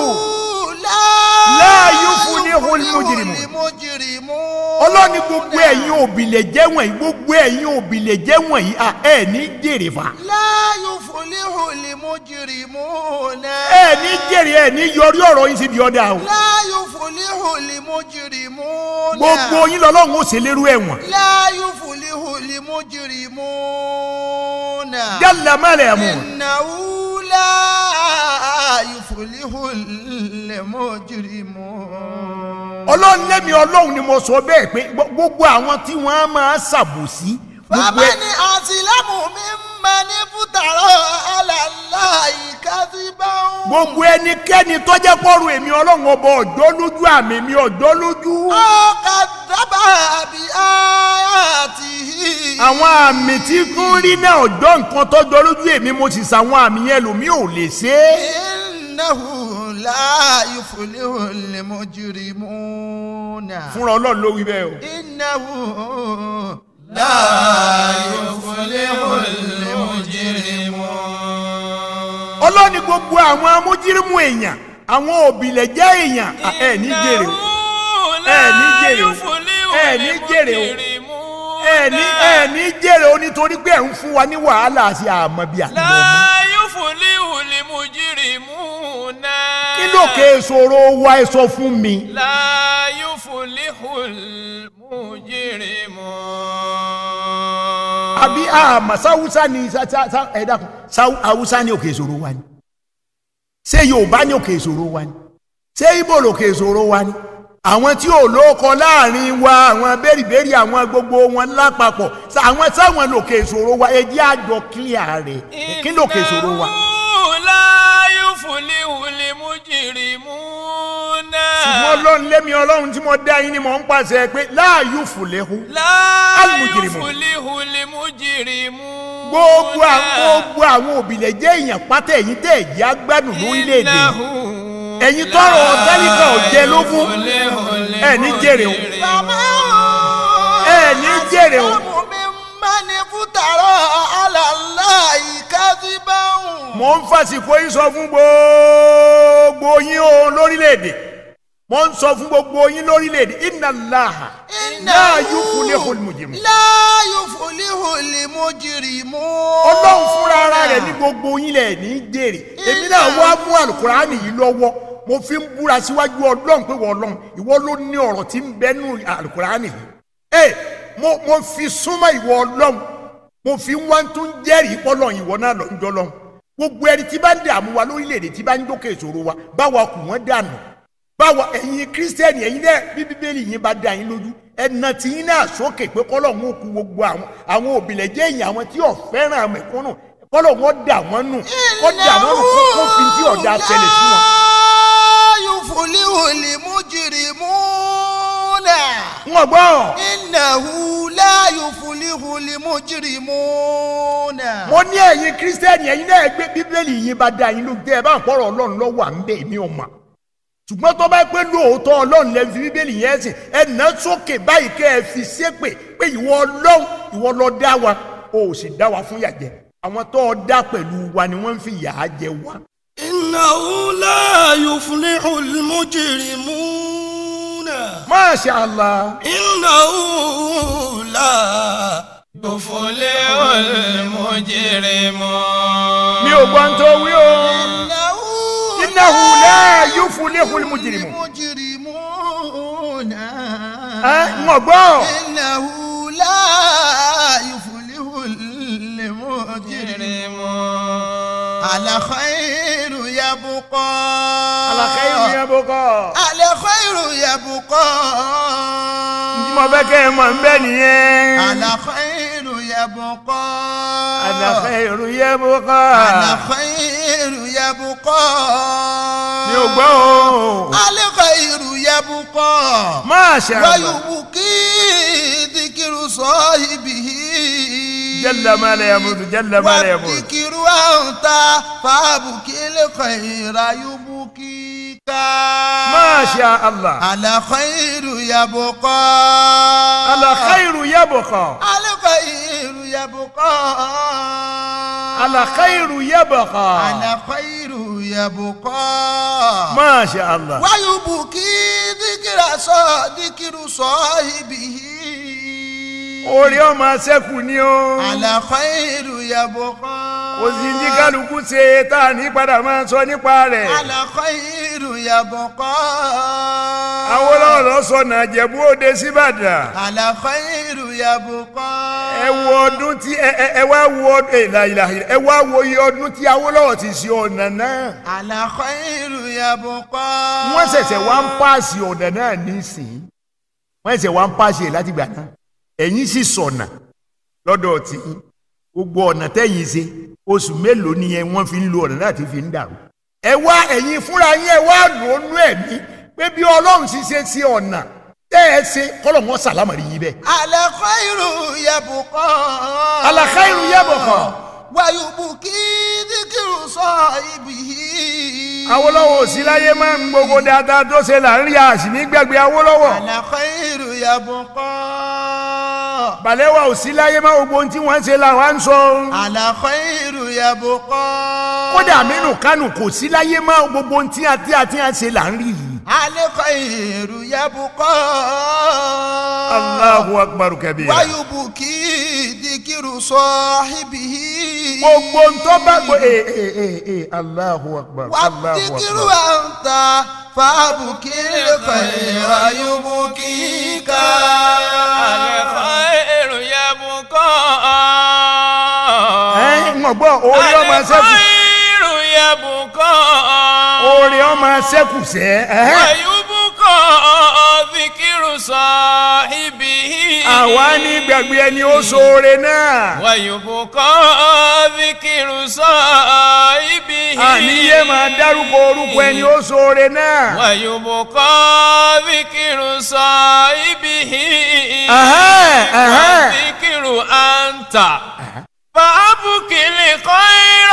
La yuflihu al-mujrimun. المجرمون ọlọ́ni gbogbo ẹ̀yin òbílẹ̀ jẹ́ wọ̀nyí gbogbo ẹ̀yin òbílẹ̀ jẹ́ wọ̀nyí à ẹ̀ ní jèrè fa لا يفلح المجرمون ẹ̀ ní jèrè ẹ̀ ní yọrí ọ̀rọ̀ yín síbi ọ̀dà o لا يفلح المجرمون gbogbo yín lọ́lọ́run ó ṣèlérú ẹ̀wọ̀n لا يفلح المجرمون jalla malamu إنه لا يفلح المجرمون ọlọ́run lẹ́mi ọlọ́run ni mo sọ bẹ́ẹ̀ pé gbo- gbogbo àwọn tí wọ́n á máa ṣàbòsí gbogbo ẹ̀ فمن أظلم ممن افترى على الله كذبا gbogbo ẹnikẹ́ni tọ́jẹ́ pọ́rù èmi ọlọ́run ọba ọjọ́ lójú àmì mi ọjọ́ lójú أو كذب بآياته àwọn àmì tí kún rí náà ọjọ́ nǹkan tọ́jọ́ lójú èmi mo sì sàwọn àmì yẹn lòmí ò lè ṣe é إنه لا يفلح المجرمون fúnra ọlọ́run ló wí bẹ́ẹ̀ o. إنه لا يفلح المجرمون ọlọ́ni gbogbo àwọn amójírímù èèyàn àwọn òbílẹ̀ jẹ́ èèyàn à, ẹ ní jèrè o ẹ ní jèrè o ẹ ní jèrè o ẹ ní ẹ ní jèrè o nítorí pé ẹ ń fún wa ní wàhálà àti àmọ́ bíi àtìmọ́ ọmọ. láyé fúnlíhù lè mú jìrìmù náà. kí ló ké ìṣòro wa ẹ sọ fún mi. láyé fúnlíhù lè mú jìrìmù. àbí àmọ́ sáwúsá ni sá- sá- sá- ẹ dákun sáwú haúsá ní òkè ìṣòro wa ni ṣé yorùbá ní òkè ìṣòro wa ni ṣé ibo lòkè ìṣòro wa ni àwọn tí ò lóko láàrin wa àwọn bẹ́rìbẹ́rì àwọn gbogbo wọn lápapọ̀ ṣá- àwọn sáwọn lòkè ìṣòro wa ẹ jẹ́ àjọ kílíà rẹ̀ kí lòkè ìṣòro wa. Innahu láyé fúnlíhù lè mú jìrìmù náà. ṣùgbọ́n ọlọ́run lémi ọlọ́run tí mo dá yín ni mò ń pàṣẹ pé láàyò fùlẹ́hu láyé Al-mujrimun. fúnlíhù lè mú jìrìmù gbogbo àwọn gbogbo àwọn òbílẹ̀ jẹ́ èèyàn pátá ẹ̀yìn tẹ̀ ẹ̀jẹ̀ agbádùn lórílẹ̀‐èdè yìí. ẹ̀yin tọrọ ọ̀tẹ́nìkan ò jẹ lógún ẹ̀ ní jèrè o ẹ̀ ní jèrè o. ممن افترى على الله كذبا mo ń fàsìkò yín sọ fún gbogbo yín o lórílẹ̀‐èdè mo ń sọ fún gbogbo yín lórílẹ̀‐èdè inna Allaha la yuflihul mujrimun. لا يفلح المجرمون ọlọ́run fúnra ara rẹ̀ ní gbogbo yín lẹ̀ ní jèrè èmi náà wá mú àlùkùránì yìí lọ́wọ́ mo fi ń búra síwájú ọlọ́run pé wọ́n ọlọ́run ìwọ ló ní ọ̀rọ̀ tí ń bẹ́nu àlùkùránì yìí ẹ mo mo fi súnmọ́ ìwọ ọlọ́run mo fi ń wá tún jẹ́rìí pọ́lọ́ ìwọ náà lọ ń jọ lọ́run gbogbo ẹni tí bá ń dààmú wa lórílẹ̀‐èdè tí bá ń dókè ìṣòro wa báwa kù wọ́n dànù báwa ẹ̀yin kírísítẹ́nì ẹ̀yin náà bí bíbélì yín bá dá yín lójú ẹ̀nà tí yín náà sókè pé kọ́lọ́hún ó ku gbogbo àwọn àwọn òbílẹ̀ jẹ́ èyàn àwọn tí ò fẹ́ràn mẹ̀kúnnù kọ́lọ́hún ó dà wọ́n nù kó dà wọ́n nù kó kó fi tí ọ̀dà ṣẹlẹ̀ sí wọn. لا يفلح المجرمون wọn gbọ́ إنه لا يفلح المجرمون mo ní ẹ̀yin kírísítẹ́nì ẹ̀yin náà gbé bíbélì yín bá dá yín lójú tẹ́ ẹ bá ń pọ̀rọ̀ ọlọ́run lọ́wọ́ à ń bẹ̀ mí ò mà ṣùgbọ́n tó bá pé lóòótọ́ ọlọ́run lè fi bíbélì yẹn sìn ẹ nà sókè báyìí kẹ́ ẹ fi ṣépè pé ìwọ ọlọ́run ìwọ ló dá wa o ò sì dá wa fún yàjẹ́ àwọn tó o dá pẹ̀lú wa ni wọ́n ń fi yà á jẹ wa. إنه لا يفلح المجرمون Masha Allah. إنه لا yuflihu al-mujrimun. mi ò gbọ́n tó wí o. innahu la yuflihu al-mujrimun. المجرمون ẹ ń gbọ́. إنه لا يفلح المجرمون على خير يبقى ala khayru yabqa. على خير يبقى ntí mo fẹ́ kẹ́ ẹ mọ̀ ń bẹ́ nìyẹn. على خير يبقى ala khayru yabqa. على خير يبقى mi ò gbọ́ o. على خير يبقى Masha Allah. ويبكي ذكر صاحبه جل ما لا يموت جل ما لا يموت. والذكر أنت فابكي الخير يبكيك Masha Allah. على خير يبقى ala khayru yabqa. على خير يبقى ala khayru yabqa. على خير يبقى Masha Allah. ويبكي ذكر صا- ذكر صاحبه orí ọmọ sẹ́kù ni o. على خير يبقى kò sí ní kálukú ṣe tá a ní padà máa sọ nípa rẹ̀. على خير يبقى Awólọ́wọ̀ lọ sọnà Ìjẹ̀bú Òde síbàdàn. على خير يبقى ẹ wo ọdún tí ẹ ẹ ẹ wá wo ọdún ẹ láìláì ẹ wá wo iye ọdún tí Awólọ́wọ̀ ti ṣe ọ̀nà náà. على خير يبقى wọ́n ṣẹ̀ṣẹ̀ wá ń páàsì ọ̀nà náà nísìnyí. wọ́n ṣẹ̀ṣẹ̀ wá ń páàsì ẹ̀ láti gbà náà. ẹ̀yin sì sọ̀nà lọ́dọ̀ tí gbogbo ọ̀nà tẹ́yìn ṣe oṣù mélòó ni ẹ wọ́n fi ń lo ọ̀nà náà tí fi ń dàrú. ẹ wá ẹ̀yin fúnra yín ẹ wá lò ó nú ẹ̀mí pé bí Ọlọ́run sì ṣe sí ọ̀nà tẹ́ ẹ ṣe kọ́lọ̀ wọn sàlámàrí yín bẹ́ẹ̀. على خير يبقى على خير يبقى. ويبكي ذكر صاحبه Awólọ́wọ̀ ò sí láyé máa ń gbogbo dáadáa tó ṣe là ń rí àṣì ní gbàgbé Awólọ́wọ̀ على خير يبقى Bàlẹ́wà ò sí láyé máa gbogbo ohun tí wọ́n ṣe là wá ń sọ على خير يبقى kódà Aminu Kánò kò sí láyé máa gbogbo ohun tí àti àti àṣe là ń rí yìí. على خير يبقى Allahu akbar kabira. ويبكي ذكر صاحبه gbogbo ń tó bá gbọ́ ee ee ee ee Allahu akbar Allahu والذكر akbar. أنت فابكي الخير يبكيك الخير يبقى ẹ ń gbọ́ orí ọmọ sẹ́kù الخير يبقى orí ọmọ sẹ́kù sẹ́ ẹ́ ويبقى ذكر صاحبه àwa ní gbàgbé ẹni ó ṣoore náà ويبقى ذكر صاحبه àníyé máa dárúkọ orúkọ ẹni ó ṣoore náà. ويبقى ذكر صاحبه Ẹ̀hẹ́n, ẹ̀hẹ́n. والذكر أنت فأبكي الخير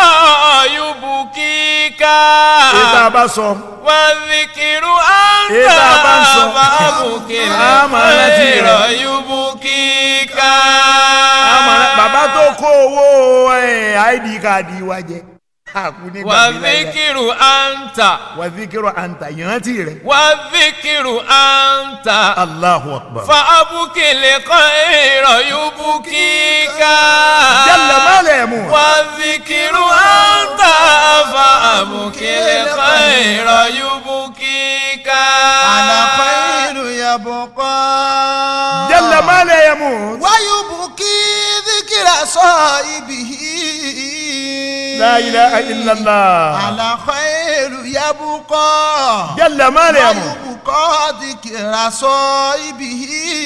يبكيك ìta bá sọ والذكر أنت Ìta bá ń sọ. فأبكي A máa rántí الخير rẹ̀. يبكيك àmọ́ bàbá tó kó owó ẹ̀, id káàdì wa jẹ àkú ní gbàgbé láyé والذكر أنت wàzíkírò àǹtà ìrántí rẹ̀ والذكر أنت Allahu akbar. فأبكي الخير يبكيك jalla málẹ̀ mú. والذكر أنت فأبكي الخير يبكيك على خير يبقى jalla málẹ̀ mú. ويبكي ذكر صاحبه la ilaha illallah. على خير يبقى jalla málẹ̀ mú. ويبقى ذكر صاحبه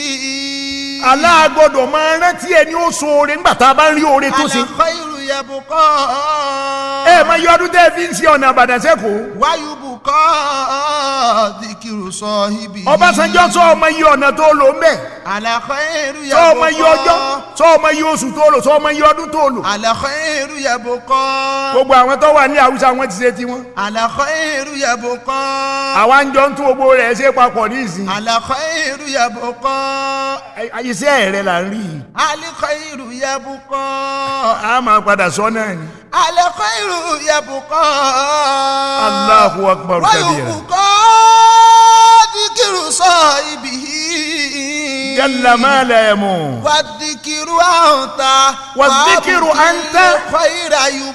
aláàgbọ́dọ̀ máa rántí ẹni ó ṣoore nígbà tá a bá ń rí oore tó ṣe. على خير يبقى ẹ máa yọ ọdún tẹ́ ẹ fi ń ṣe ọ̀nà àbàdàn sẹ́kọ̀ọ́. ويبقى ذكر صاحبه Ọbásanjọ́ sọ ọmọ iye ọ̀nà tó lò ń bẹ̀. على خير sọ ọmọ iye ọjọ́ يبقى sọ ọmọ iye oṣù tó lò sọ ọmọ iye ọdún tó lò. على خير يبقى gbogbo àwọn tó wà ní Haúsá wọn ti ṣe tiwọn. على خير يبقى àwa ń jọ ń tún gbogbo rẹ̀ ṣe papọ̀ ní ìsìn. على خير يبقى Ẹ- iṣẹ́ rẹ̀ là ń rí i. على خير يبقى a máa padà sọ náà ni. على خير يبقى Allahu akbar kabira. ويبقى ذكر صاحبه jalla ma la yamu. والذكر أنت والذكر وأبكي أنت. خير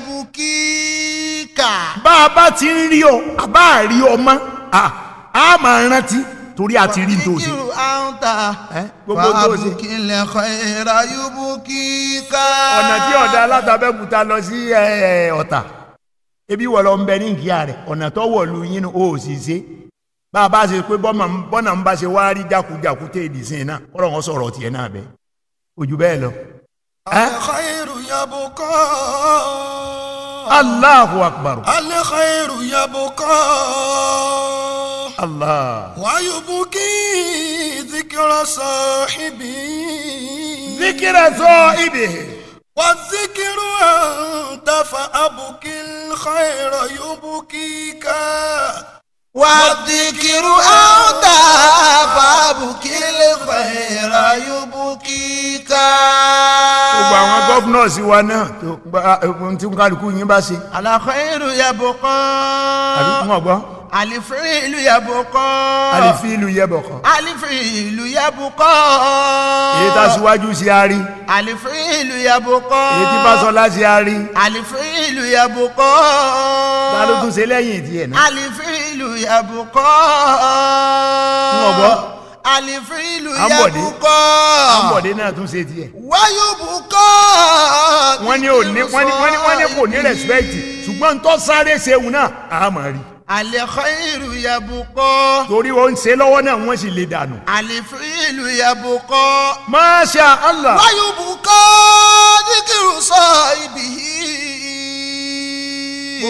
يبكيك bá a bá ti ń rí ọ a bá a rí ọ mọ́ a a máa rántí torí a ti rí n tó ṣe. والذكر أنت Ẹ, gbogbo tó ṣe. وأبكي الخير يبكيك ọ̀nà tí ọ̀dà alátàbẹ̀kúta lọ sí ẹ, ẹ, ọ̀tà ebi wọ̀ lọ ń bẹ ní nkíyà rẹ̀ ọ̀nà tó wọ̀ lu yín o ò sì ṣe bá a bá ṣe pé bọ́mà- bọ́nà ń bá ṣe wá rí jákujàku tẹ́ ìdí sí iná kọ́rọ̀ wọn sọ̀rọ̀ tiẹ̀ náà bẹ́ẹ̀ ojú bẹ́ẹ̀ lọ. Ẹ? الخير يبقى Allahu akbar الخير يبقى Allah ويبكي ذكر صاحبه zikira sọ ibi والذكر أنت فأبكي الخير يبكيك والذكر أنت فأبكي الخير يبكيك gbogbo àwọn gọ́fúnọ̀sì wa náà tó gba ohun tí kálukú yín bá ṣe على خير àbí يبقى wọn gbọ́ الفعل يبقى àlìfíìlù yẹbọ̀kan الفعل يبقى èyí tá a síwájú sí a rí الفعل يبقى èyí tí Fáṣọlá sí a rí الفعل يبقى ta ló tún ṣe lẹ́yìn tiẹ̀ náà. الفعل يبقى Wọ́n gbọ́. الفعل Ambode. يبقى àbọ̀dé náà tún ṣe tiẹ̀. ويبقى wọ́n ní ò ní wọ́n ní wọ́n ní wọ́n ní kò ní rẹ̀spẹ̀tì ṣùgbọ́n tó sáré ṣeun náà a máa rí. الخير يبقى torí ó ń ṣe lọ́wọ́ náà wọ́n sì lè dànù. الفعل يبقى Masha Allah ويبقى ذكر صاحبه gbogbo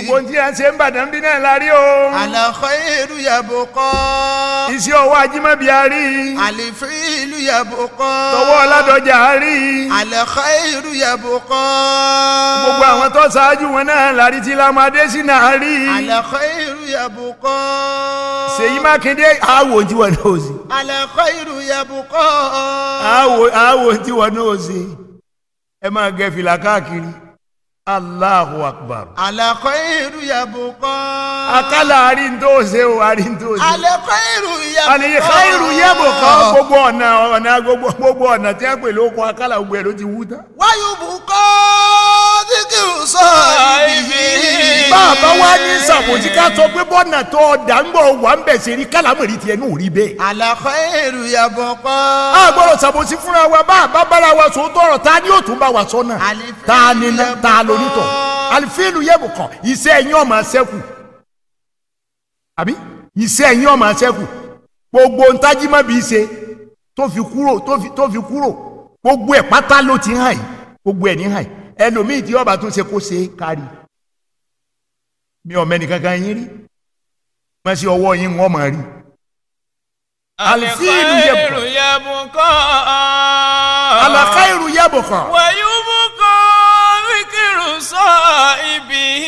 gbogbo ohun tí a ń ṣe ń bàdàn bí náà la rí o الخير يبقى iṣẹ́ ọwọ́ ajímọ̀bí a rí الفعل يبقى tọwọ́ ọládọjà a rí الخير يبقى gbogbo àwọn tó ṣáájú wọn náà la rí tí lámàdé sí náà rí الخير يبقى Ṣèyí Mákindé àwò tí wọn náà sí الخير يبقى àwò àwò tí wọn náà sí ẹ máa gẹ fìlà káàkiri Allahu Akbar الخير يبقى akálà àrí ń tó ṣe o àrí ń tó ṣe. الخير يبقى àlèyé káyìrù yẹ́bù kan gbogbo ọ̀nà ọ̀nà gbogbo gbogbo ọ̀nà tí a pè lóko akálà gbogbo ẹ̀ ló ti wú tán. ويبقى ذكر صاحبه bàbá wa ní sàmójì ká sọ pé bọ́nà tó ọ̀dà ń bọ̀ wà ń bẹ̀ ṣe rí kálámọ̀rí tiẹ̀ ní òrí bẹ́ẹ̀. الخير يبقى a gbọ́dọ̀ sàmójì fúnra wa bá àbá bára wa sọ tọrọ ta ni yóò tún bá wa sọ náà Àlìfíìlù ta ni ná ta yẹ́bù lónítọ̀ kan. àlìfíìlù yẹ́bù kan iṣẹ́ ẹ̀yìn ọmọ ṣẹ́kù àbí iṣẹ́ ẹ̀yìn ọmọ ṣẹ́kù gbogbo ntájímọ̀ bí ṣe tó fi kúrò tó fi tó fi kúrò gbogbo ẹ̀ pátá ló ti hàn yìí gbogbo ẹ̀ ní hàn yìí ẹlòmíì tí ọba tún ṣe kó ṣe é kárí mi ò mẹ́ni kankan yín rí wọ́n ṣe ọwọ́ yín wọ́n máa rí Alfiilu yabqa. الخير يبقى alakairu yẹ́bù kan ويبقى ذكر صاحبه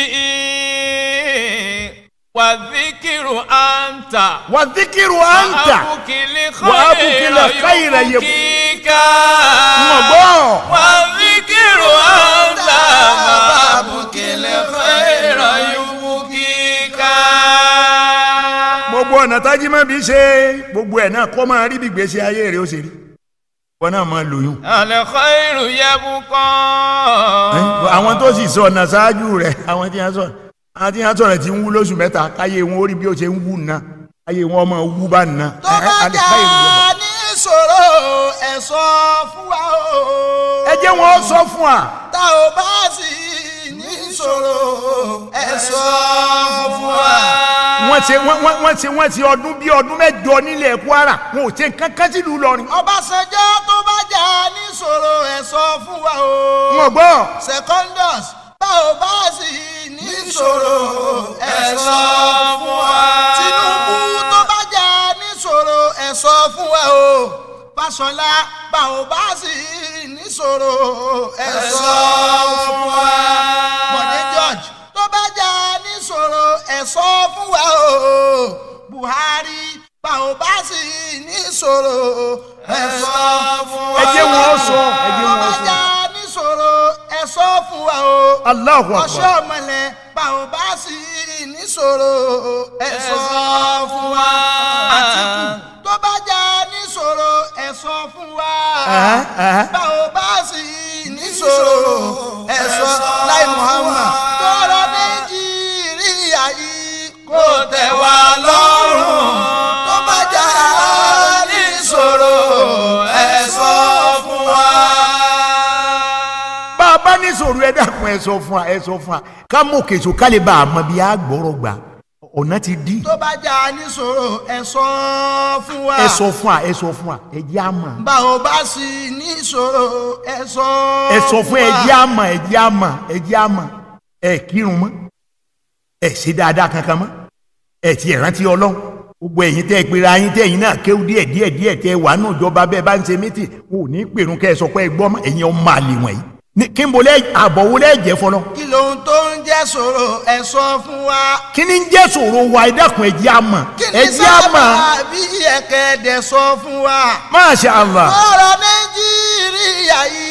والذكر أنت wà díkìrù àǹtà وأبك وأبك الخير الخير يبكيك mọ̀gbọ́n. والذكر أنت وأبك الخير يبكيك gbogbo ọ̀nà tájímọ̀ bí ṣe gbogbo ẹ̀ náà kọ́ máa rí bí gbèsè ayé rẹ̀ ó ṣe rí wọn náà máa lòyún. الخير يبقى àwọn tó sì sọ ọ̀nà ṣáájú rẹ̀ àwọn tí wọ́n sọ àwọn tí wọ́n sọ̀rọ̀ tí ń wú lóṣù mẹ́ta káyé wọn ó rí bí ó ṣe ń wú nà káyé wọn máa wú bá nà. tó bá jà ní ìṣòro ẹ sọ fún wa o. ẹ jẹ́ wọn sọ fún wa tá ò bá sì ní ìṣòro ẹ sọ fún wa. wọ́n ṣe wọ́n wọ́n- wọ́n ṣe wọ́n ṣe ọdún bí ọdún mẹ́jọ nílẹ̀ Kwara wọn ò ṣe nǹkan kan sílùú Ìlọrin. Ọbásanjọ́ tó bá jà ní ìṣòro ẹ sọ fún wa o. wọn gbọ́ Secondus tá ò bá sì ní ìṣòro ẹ sọ fún wa. Tinubu tó bá jà ní ìṣòro ẹ sọ fún wa o. Fáṣọlá bá ò bá sì ní ìṣòro ẹ sọ fún wa. Bọ̀dé George tó bá jà ní ìṣòro ẹ sọ fún wa o. Buhari bá ò bá sì ní ìṣòro ẹ sọ fún wa. ẹ jẹ́ wọn sọ ẹ jẹ́ tó wọn bá sọ. jà ní ìṣòro ẹ sọ fún wa o Allahu ọṣọ Akbar. ọmọlẹ bá ò bá sì níṣòro ẹ sọ fún wa Àtìkù tó bá jà níṣòro ẹ sọ fún wa Ẹ̀hẹ́, ẹ̀hẹ́. bá ò bá sì níṣòro ẹ sọ láì Muhammad tọrọ Nàìjíríà yìí kò tẹ́ wa lọ́rùn tó bá jà níṣòro ẹ sọ fún wa. bá a bá ní sòrò ẹ dákun ẹ sọ fún wa ẹ sọ fún wa ká mú kèso ká lè bá a mọ bí a gbọ́rọ̀ gbà ọ̀nà ti di. tó bá jà níṣòro ẹ sọ fún wa. ẹ sọ fún wa ẹ sọ fún wa ẹ jẹ́ àmà bá ò bá sì níṣòro ẹ sọ. ẹ sọ fún ẹ jẹ́ àmà ẹ jẹ́ àmà ẹ jẹ́ àmà ẹ kírun mọ́ ẹ ṣe dáadáa kankan mọ́ ẹ ti ẹ̀ rántí ọlọ́run gbogbo ẹ̀yin tẹ́ ẹ pera yín tẹ́ ẹ̀yin náà kéwú díẹ̀ díẹ̀ díẹ̀ tẹ́ ẹ wà nù ìjọba bẹ́ẹ̀ bá ń ṣe mítì wò ní pèrún kẹ́ ẹ sọ pé ẹ gbọ́ mọ́ ẹ̀yin ọmọ àlè wọ̀nyí Ní- kí n bo lẹ́ àbọ̀ wo lẹ́ jẹ́ fọlọ́ kí lóhun tó ń jẹ́ ṣòro ẹ sọ fún wa. kí ni ń jẹ́ sòro wa ẹ dákun ẹ jẹ́ àmà kí ẹ ni jẹ́ àmà sábà bí ẹ̀kẹ́dẹ̀ sọ fún wa. Masha Allah ọ̀rọ̀ nàìjíríà yìí